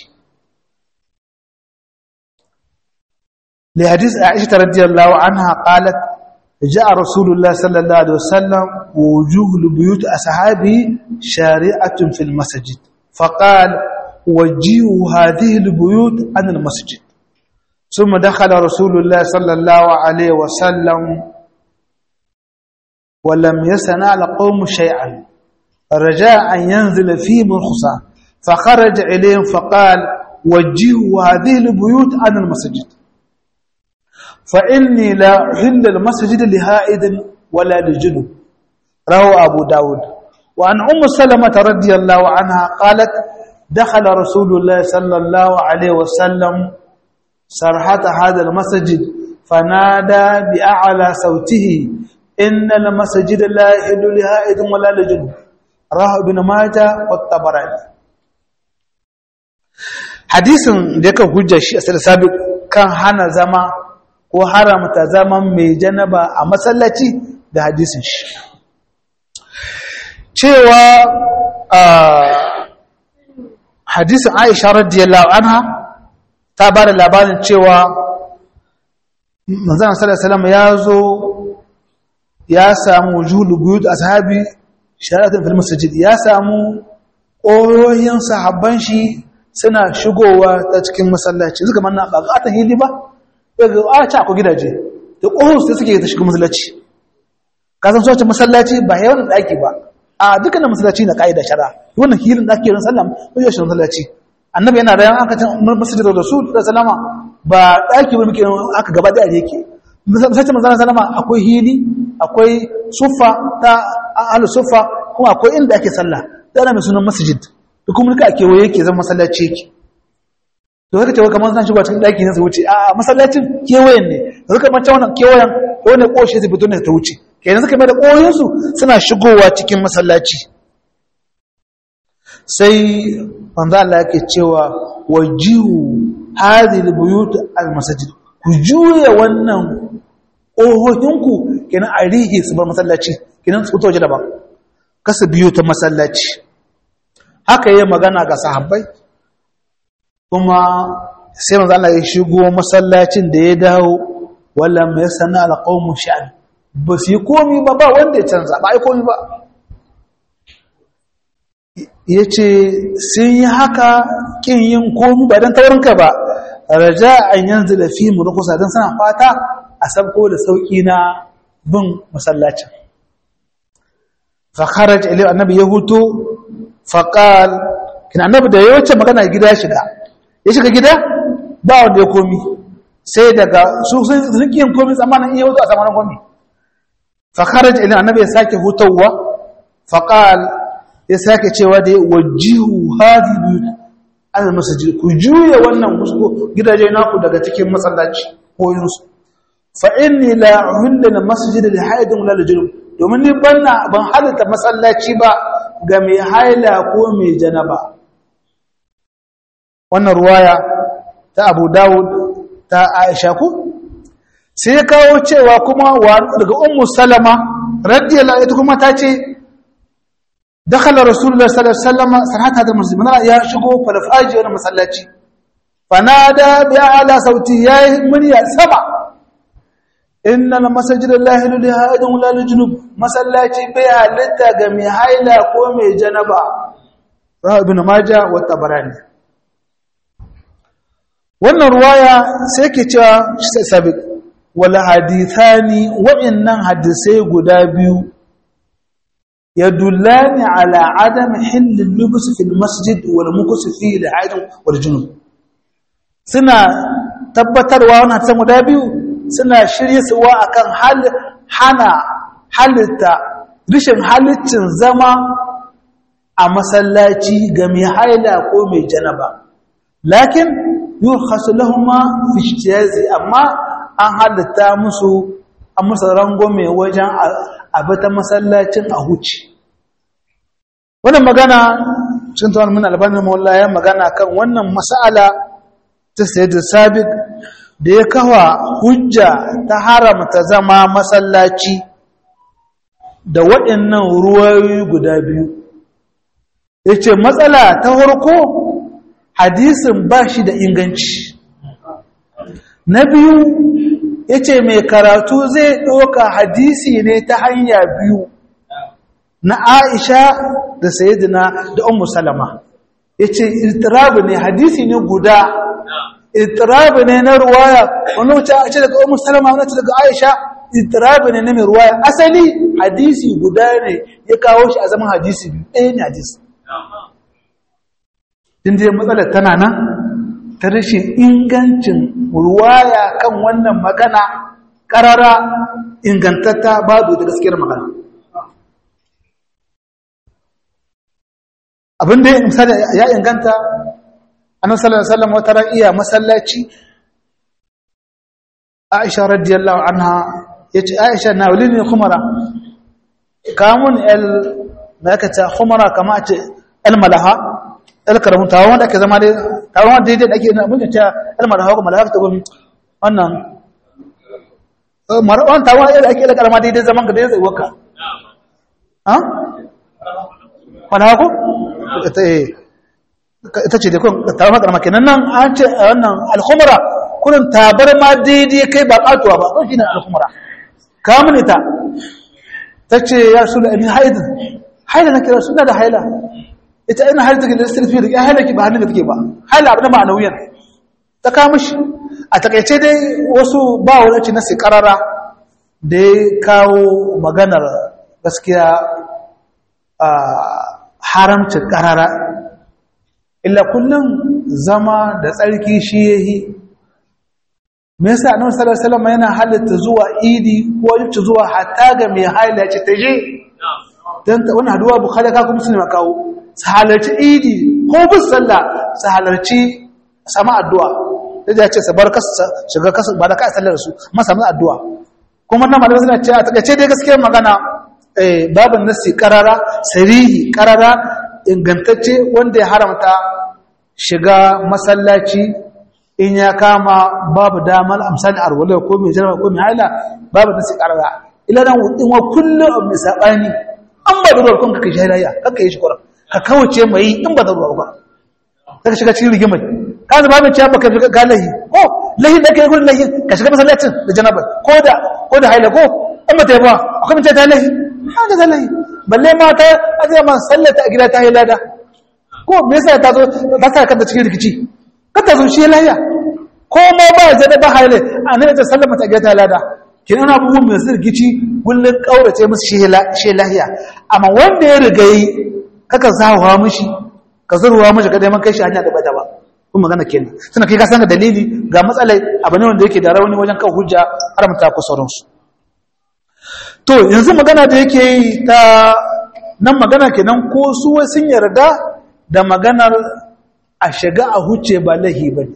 لحديث عائشة رضي الله عنها قالت جاء رسول الله صلى الله عليه وسلم ووجوه لبيوت أصحابه شارعة في المسجد فقال وجيهوا هذه البيوت عن المسجد ثم دخل رسول الله صلى الله عليه وسلم ولم يسنع لقوم شيئا رجاء أن ينزل فيهم الخصى فخرج إليهم فقال وجهوا هذه البيوت عن المسجد فإني لا أحل المسجد لهائد ولا لجنب روى أبو داود وعن أم سلمة رضي الله عنها قالت دخل رسول الله صلى الله عليه وسلم سرحة هذا المسجد فنادى بأعلى صوته إن المسجد لا يحل لهائد ولا لجنب رواه ابن ماجه والطبراني hadisin da yake hujja shi a sabiq kan hana zama ko haramta zaman mai janaba a masallaci da hadisin shi cewa hadisin Aisha radiyallahu anha ta ba da labarin cewa manzon sallallahu alaihi wasallam ya zo ya samu wujudu buyut ashabi shari'atun fil masjid ya samu ƙoyoyin sahabban shi suna shigowa ta cikin masallaci suka manna ba ga ta hili ba daga a ci akwai gidaje da ƙohon su suke ta shiga masallaci ka san soce masallaci ba yawan ɗaki ba a dukkanin masallaci na ƙa'ida shara wannan hilin ɗaki yin sallam ko yau shi masallaci annabi yana rayan aka can masjid rasul sallama ba daki ba muke aka gaba da yake sai manzo sallama akwai hili akwai suffa ta ahlus suffa kuma akwai inda ake sallah da ana mai sunan masjid da kuma duka ake waye yake zama masallaci yake to haka cewa kamar zan shigo cikin daki ne su wuce a masallacin kewayen ne da suka mace wannan kewayen ko ne koshe su fito ne ta wuce kenan suka mai da koyon su suna shigowa cikin masallaci sai manzo Allah yake cewa wajihu hadhihi albuyut almasajid ku juya wannan ohohinku kenan a rihi su bar masallaci kenan su fito daban kasa biyu ta masallaci haka yayin magana ga sahabbai kuma sai manzo Allah ya shigo masallacin da ya dawo wala mai sana alqawmu sha'an ba su yi komi ba ba wanda ya canza ba ai komi ba yace sun yi haka kin yin komi ba dan taurinka ba raja an yanzu da fi mu rukusa dan sana fata a sabko da sauki na bin masallacin fa kharaj ilay annabi ya huto fa qal kin annabi da yawace magana gida shiga ya shiga gida ba wanda ya komi sai daga su sun yin komi tsamanin iya hutu a tsamanin komi fa kharaj ilay annabi ya sake hutawa fa qal ya sake cewa da wajihu hadi al masjid ku juya wannan musko gidaje naku daga cikin masallaci ko yunsu fa inni la uhilla masjid li haidin wala junub domin ni banna ban halatta masallaci ba ga mai haila ko mai janaba wannan ruwaya ta Abu Dawud ta Aisha ku sai ya kawo cewa kuma daga Ummu Salama radiyallahu anha kuma ta ce dakhala Rasulullah sallallahu alaihi wasallam sanata da muslim ya shigo falfaji wani masallaci fanada bi ala sauti yayi murya sama innal masajid lillahi la haidun la junub masallaci bai halitta ga mai haila ko mai janaba rawi ibn majah wa tabarani wannan ruwaya sai ke cewa sabiq wala hadithani wa'annan hadisai guda biyu yadullani ala adam hill al-lubs fi al-masjid wal mukus fi al-haidun wal junub suna tabbatarwa wannan san guda biyu suna shirye suwa akan hal hana halitta rishin halittin zama a masallaci ga mai haila ko mai janaba lakin yurkhasu lahumma fi ijtiyazi amma an halitta musu a musu rangome wajen abata masallacin a huci wannan magana cikin tawon mun albanin mawalla ya magana kan wannan mas'ala ta sayyid sabiq da ya kawa hujja ta haramta zama masallaci da waɗannan ruwayoyi guda biyu ya ce matsala ta harko hadisin ba shi da inganci na biyu ya ce mai karatu zai ɗoka hadisi ne ta hanya biyu na aisha da sayidina da umu salama ya ce iltirabu ne hadisi ne guda itirabi ne na ruwaya wani wuce a ce daga umar salama wani ce daga aisha itirabi ne na mai ruwaya asali hadisi guda ne ya kawo shi a zaman hadisi biyu ɗaya ne hadisi inda ya matsalar tana nan ta rashin ingancin ruwaya kan wannan magana ƙarara ingantatta babu da gaskiyar magana abinda ya inganta annabi sallallahu alaihi wasallam wata iya masallaci Aisha radiyallahu anha yace Aisha na wulini khumara kamun el makata khumara kama ce el malaha el karamun tawo wanda ake zama dai tawo wanda dai ake na mun ta el malaha ko malaha ta gomi wannan marwan tawo da ake el karama dai zaman ka dai zai waka ha malaha ko eh ita ce da kun tabar karama kenan nan an ce wannan alkhumra kullun tabar ma daidai kai ba katuwa ba ko shine alkhumra kamun ita tace ya rasul ibn haid haila nake rasul da haila ita ina haila take da sirfi da haila ki ba hannun da take ba haila abin ba nauyin ta ka mishi a takeice dai wasu ba wani ci na sikarara da ya kawo maganar gaskiya haramcin karara illa kullum zama da tsarki shi yahi me yasa annabi sallallahu alaihi wasallam yana halatta zuwa idi ko yace zuwa hatta ga mai haila ce ta je dan wannan haduwa bukhari ka kuma sunna kawo su halarci idi ko bis sallah su halarci sama addu'a da ya ce su bar kasu shiga kasu ba da ka sallar su amma samu addu'a kuma nan malamai suna cewa ta ce dai gaskiyar magana eh babin nasi karara sarihi karara ingantacce wanda ya haramta shiga masallaci in ya kama babu damar amsal arwala ko mai jarma ko mai haila babu nasi karara ila dan in wa kullu mai sabani an ba da ruwa kun ka kai hailaya kanka yi shi kuran ka kawace mai in ba da ruwa ba ka shiga cikin rigimai ka zuba mai cewa baka ga lahi ko lahi da kai gurin lahi ka shiga masallacin da janaba ko da ko da haila ko in ba ta yi ba akwai mace ta lahi ha da lahi balle mata a zai ma sallata a gida ta yi lada ko me yasa ta zo ta sa kanta cikin rikici ka ta zo shi lahiya ko ma ba zai da ba haile a nan ta sallama ta gida ta lada kin ana abubuwan mai su rikici kullun kaurace musu shi lahiya amma wanda ya riga yi kaka zawa mishi ka zurwa mishi ka dai man kai shi hanya da bata ba kun magana kenan suna kai ka san ga dalili ga matsalai abu ne wanda yake da rauni wajen kan hujja har mata ku sauransu to yanzu magana da yake yi ta nan magana kenan ko su sun yarda da maganar a shiga a huce ba lahi ba ne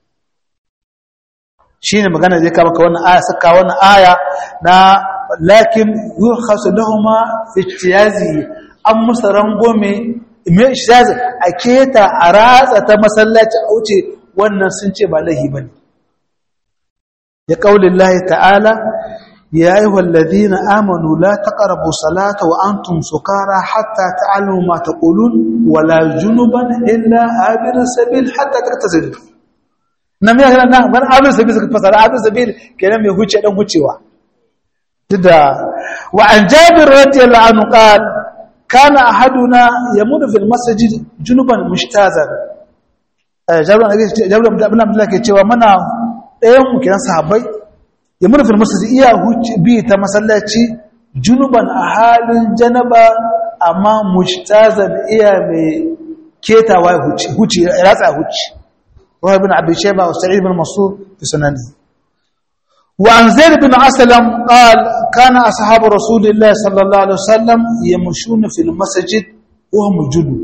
shi ne magana zai kama ka wannan aya saka wannan aya na lakin yi hasu lahuma fitiyazi an musa rangome mai ishtazi a keta a ratsa ta masallaci a wuce wannan sun ce ba lahi ba ne ya ƙaunin lahi ta'ala يا أيها الذين آمنوا لا تقربوا صلاة وأنتم سكارى حتى تعلموا ما تقولون ولا جنبا إلا عابر السبيل حتى تغتسلوا نمي هنا نعم من عابر السبيل فصل عابر السبيل كلام يهوش أدم هوشوا تدا وعن جابر رضي الله عنه قال كان أحدنا يمر في المسجد جنبا مجتازا جابر جابر بن عبد الله كيتشوا منا ɗayan mu kiran sahabbai ya murfin masu iya bi ta masallaci junuban a halin janaba amma mujtazan iya mai ketawa ya huci huci ya ratsa huci wa ibn abi shayba wa sa'id ibn mas'ud fi sunani wa an zaid ibn aslam qala kana ashabu rasulillahi sallallahu alaihi wasallam yamshuna fil masjid wa hum junub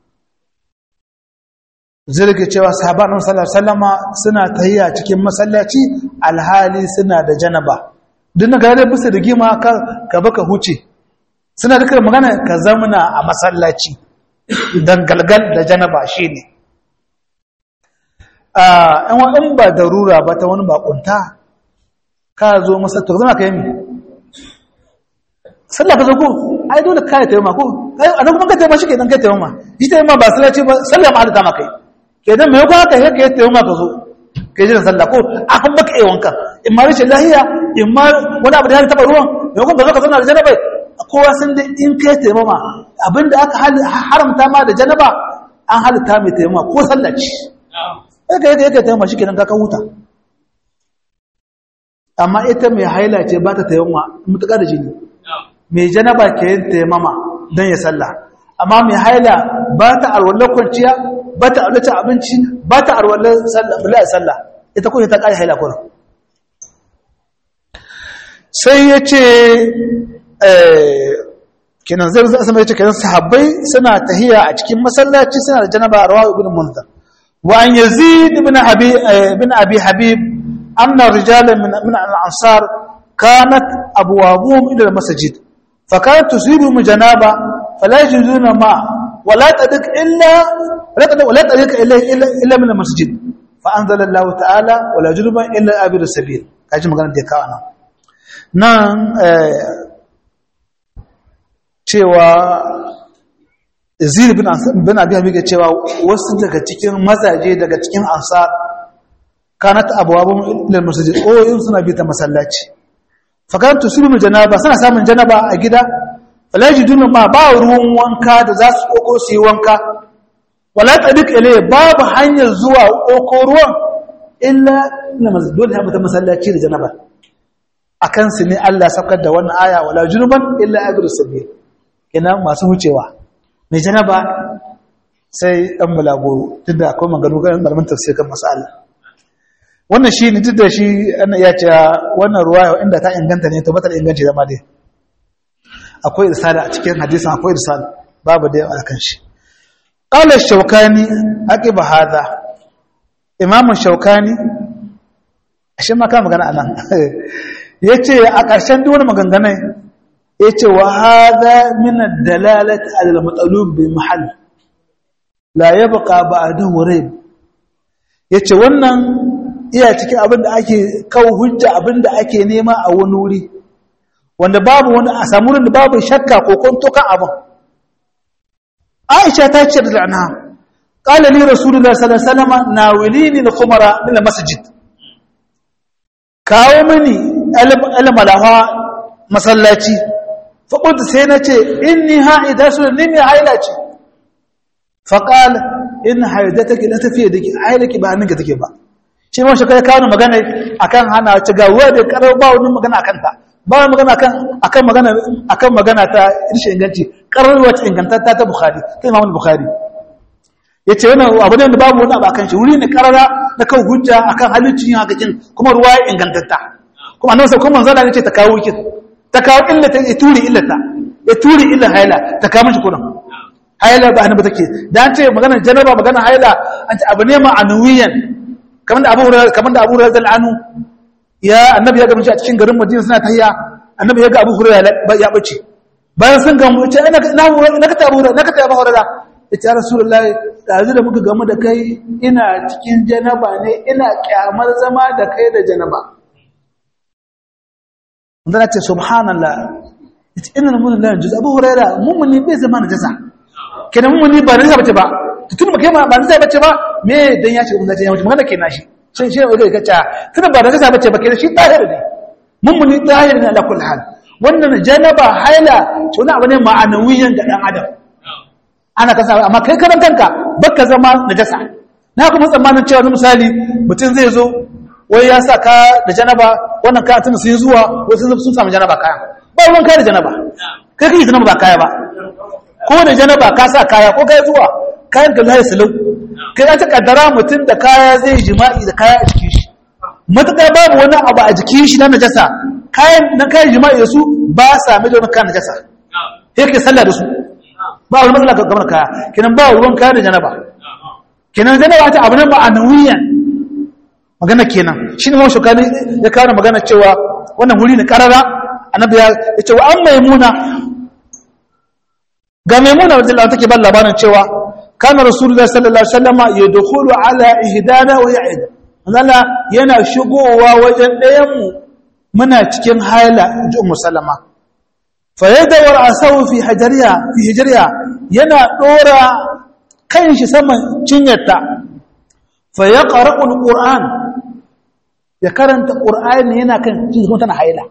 zirga cewa sahaban sallallahu alaihi wasallama suna tahiya cikin masallaci alhali suna da janaba duk na gare bisa da gima ka ka baka huce suna da magana ka zamana a masallaci dan galgal da janaba shine ah an wa in ba darura ba ta wani bakunta ka zo masa to zama kai mi sallah ka zo ko ai dole kai tayyama ko ai anan kuma ka tayyama shi kenan kai tayyama shi tayyama ba sallaci ba sallah ma hada ma kai kenan mai kwa ka yake yadda yau maka zo ka ji da sallah ko a kan baka yi wanka in ma rashin lahiya in ma wani abu da ya taba ruwan mai kuma ka zo ka zauna da janaba kowa sun da in kai taimama abinda aka haramta ma da janaba an halitta mai taimama ko sallah ce yake yake yake taimama shi kenan ka ka huta amma ita mai haila ce ba ta taimama mutuka da jini mai janaba ke yin taimama don ya sallah amma mai haila ba ta alwallar kwanciya ba ta alwallar abinci ba ta alwallar sallah ita kuma ta ƙari haila kuna sai ya ce kenan zai zai asama ya ce kenan sahabbai suna tahiya a cikin masallaci suna da janaba a rawa ibn munzar wa an yazid ibn abi ibn abi habib anna rijalan min min al-ansar kanat abwabuhum ila al-masjid fa kanat tusibuhum janaba fala yajiduna ma ولا تدك إلا ولا تدك ولا تدك إلا إلا إلا من المسجد فأنزل الله تعالى ولا جنبا إلا أبير السبيل kaji magana da kawo nan nan cewa zir bin abi hamika cewa wasu daga cikin mazaje daga cikin ansar kanat abwabun ilal masjid o yin suna bi ta masallaci fa kan tusibu janaba suna samun janaba a gida falajiduna ma ba ruwan wanka da za su koko su yi wanka wala tsadik ile babu hanyar zuwa koko ruwan illa na dole ha mutum masallaci da janaba akan su ne Allah saukar da wannan aya wala junuban illa abir sabil kenan masu wucewa mai janaba sai ɗan bulagoro duk da akwai maganu ga malamin tafsir kan mas'ala wannan shi ne duk da shi ana iya cewa wannan ruwa inda ta inganta ne to batar inganci zama dai akwai irsala a cikin hadisin akwai irsala babu da yawa kan shi qala shaukani aqiba hadha imam shaukani shi ma ka magana anan yace a ƙarshen duk wani maganganai yace wa hadha min ad-dalalati ala al-matlub bi mahall la yabqa ba'dahu rayb yace wannan iya cikin abin da ake kawo hujja abin da ake nema a wani wuri wanda babu wani a samu da babu shakka ko kwanto kan abin aisha ta ce da anha qala li rasulullahi sallallahu alaihi wasallam nawilini al-khumara min al-masjid kawo mini al-malaha masallaci fa qultu sai nace inni ha'ida su ni mai haila ce fa qala in haidataki la tafiya dake hailaki ba ninka take ba shi ma shekara kawo magana akan hana ci ga ruwa da karar ba wani magana akan ta ba wani magana akan akan magana akan magana ta rishin inganci karar wata ingantatta ta bukhari ta imam bukhari yace wannan abu ne da babu wani abu akan shi wuri ne karara na kan hujja akan halittin yin hakakin kuma ruwa ya ingantatta kuma annabi kuma manzo Allah yace ta kawo kin ta kawo illata ya turi illata ya turi illa haila ta kawo mishi kuran haila ba annabi take dan ce magana janaba magana haila an ce abu ne ma'anawiyan kamar da abu hurairah kamar da abu hurairah anu ya annabi ya gamu a cikin garin madina suna tahiya annabi ya ga abu hurairah ya bace bayan sun gamu ce ina na na ka tabu na ka tabu hurairah yace ya rasulullahi dazu da muka gamu da kai ina cikin janaba ne ina kyamar zama da kai da janaba wanda ce subhanallah yace inna mun la juz abu hurairah mummuni bai zama na jasa kenan mummuni ba na bace ba tun ba kai ba na bace ba me dan ya ce mun zace ya mutu magana kenan shi shin shi ne ga ta tun ba da kasa bace ba kenan shi tahir ne mummuni tahir ne ala kulli hal wannan janaba haila to wani abu ne ma'anawiyan ga dan adam ana kasa amma kai karan kanka baka zama najasa na kuma tsammanin cewa misali mutum zai zo wai ya sa ka da janaba wannan ka tun sun zuwa wasu sun samu janaba kaya ba ruwan kai da janaba kai kai janaba ba kaya ba ko da janaba ka sa kaya ko kai zuwa kayan ka zai salau kai ya ta kaddara mutum da kaya zai jima'i da kaya a jikin shi matuƙar babu wani abu a jikin shi na najasa kayan na kayan jima'i da su ba sa mai da wani kayan najasa sai kai sallah da su ba wani matsala ga gamar kaya kenan ba ruwan kaya da janaba kenan janaba ta abu nan ba a nauyiyan magana kenan shi ne mawa shukani ya kawo magana cewa wannan wuri ne karara annabi ya ce wa an maimuna ga maimuna radiyallahu take ban labarin cewa kana rasulullah sallallahu alaihi wasallam yadkhulu ala ihdana wa ya'id Allah yana shigowa wajen ɗayan mu muna cikin haila ji ummu salama fa yadawar asawu fi hajariya fi hijriya yana dora kan shi saman cinyarta fa yaqra'u alquran ya karanta qur'ani yana kan cikin tana haila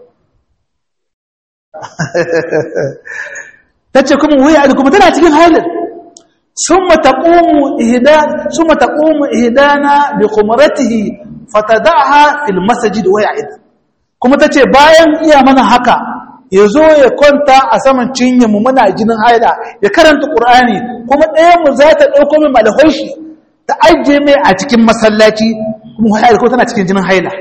tace kuma wuya kuma tana cikin haila ثم تقوم إهدا ثم تقوم إهدانا بخمرته فتدعها في المسجد ويعد kuma tace bayan iya mana haka yazo ya kwanta a saman cinye mu muna jinin haila ya karanta qur'ani kuma ɗayan mu za ta dauko min malhoshi ta aje mai a cikin masallaci kuma haila ko tana cikin jinin haila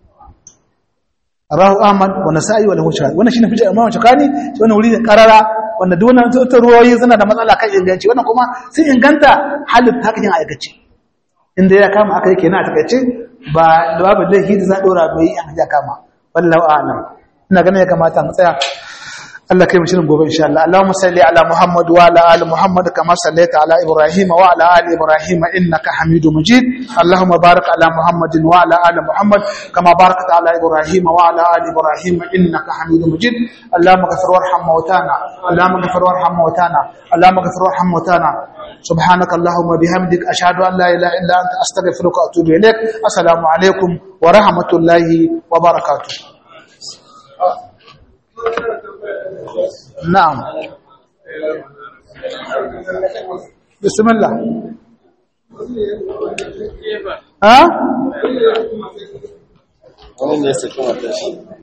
rahu ahmad wa nasa'i wa lahu shahid wannan shine hujja imam shakani wannan wuri ne karara wanda duk wannan ta ruwayoyi suna da matsala kan inganci wannan kuma sun inganta halin takakin aikace inda ya kama aka yake na takaice ba da babu laifi da za dora bai an ya kama wallahu a'lam ina ganin ya kamata mu tsaya Allah kai mu shirin gobe insha Allah Allahumma salli ala Muhammad wa ala ali Muhammad kama sallaita ala Ibrahim wa ala ali Ibrahim innaka Hamidum Majid Allahumma barik ala Muhammad wa ala ali Muhammad kama barakta ala Ibrahim wa ala ali Ibrahim innaka Hamidum Majid Allahumma ghfir warham mautana Allahumma ghfir warham mautana Allahumma ghfir warham mautana سبحانك اللهم وبحمدك أشهد أن لا إله إلا أنت أستغفرك وأتوب إليك السلام عليكم ورحمة الله وبركاته نعم بسم الله ها؟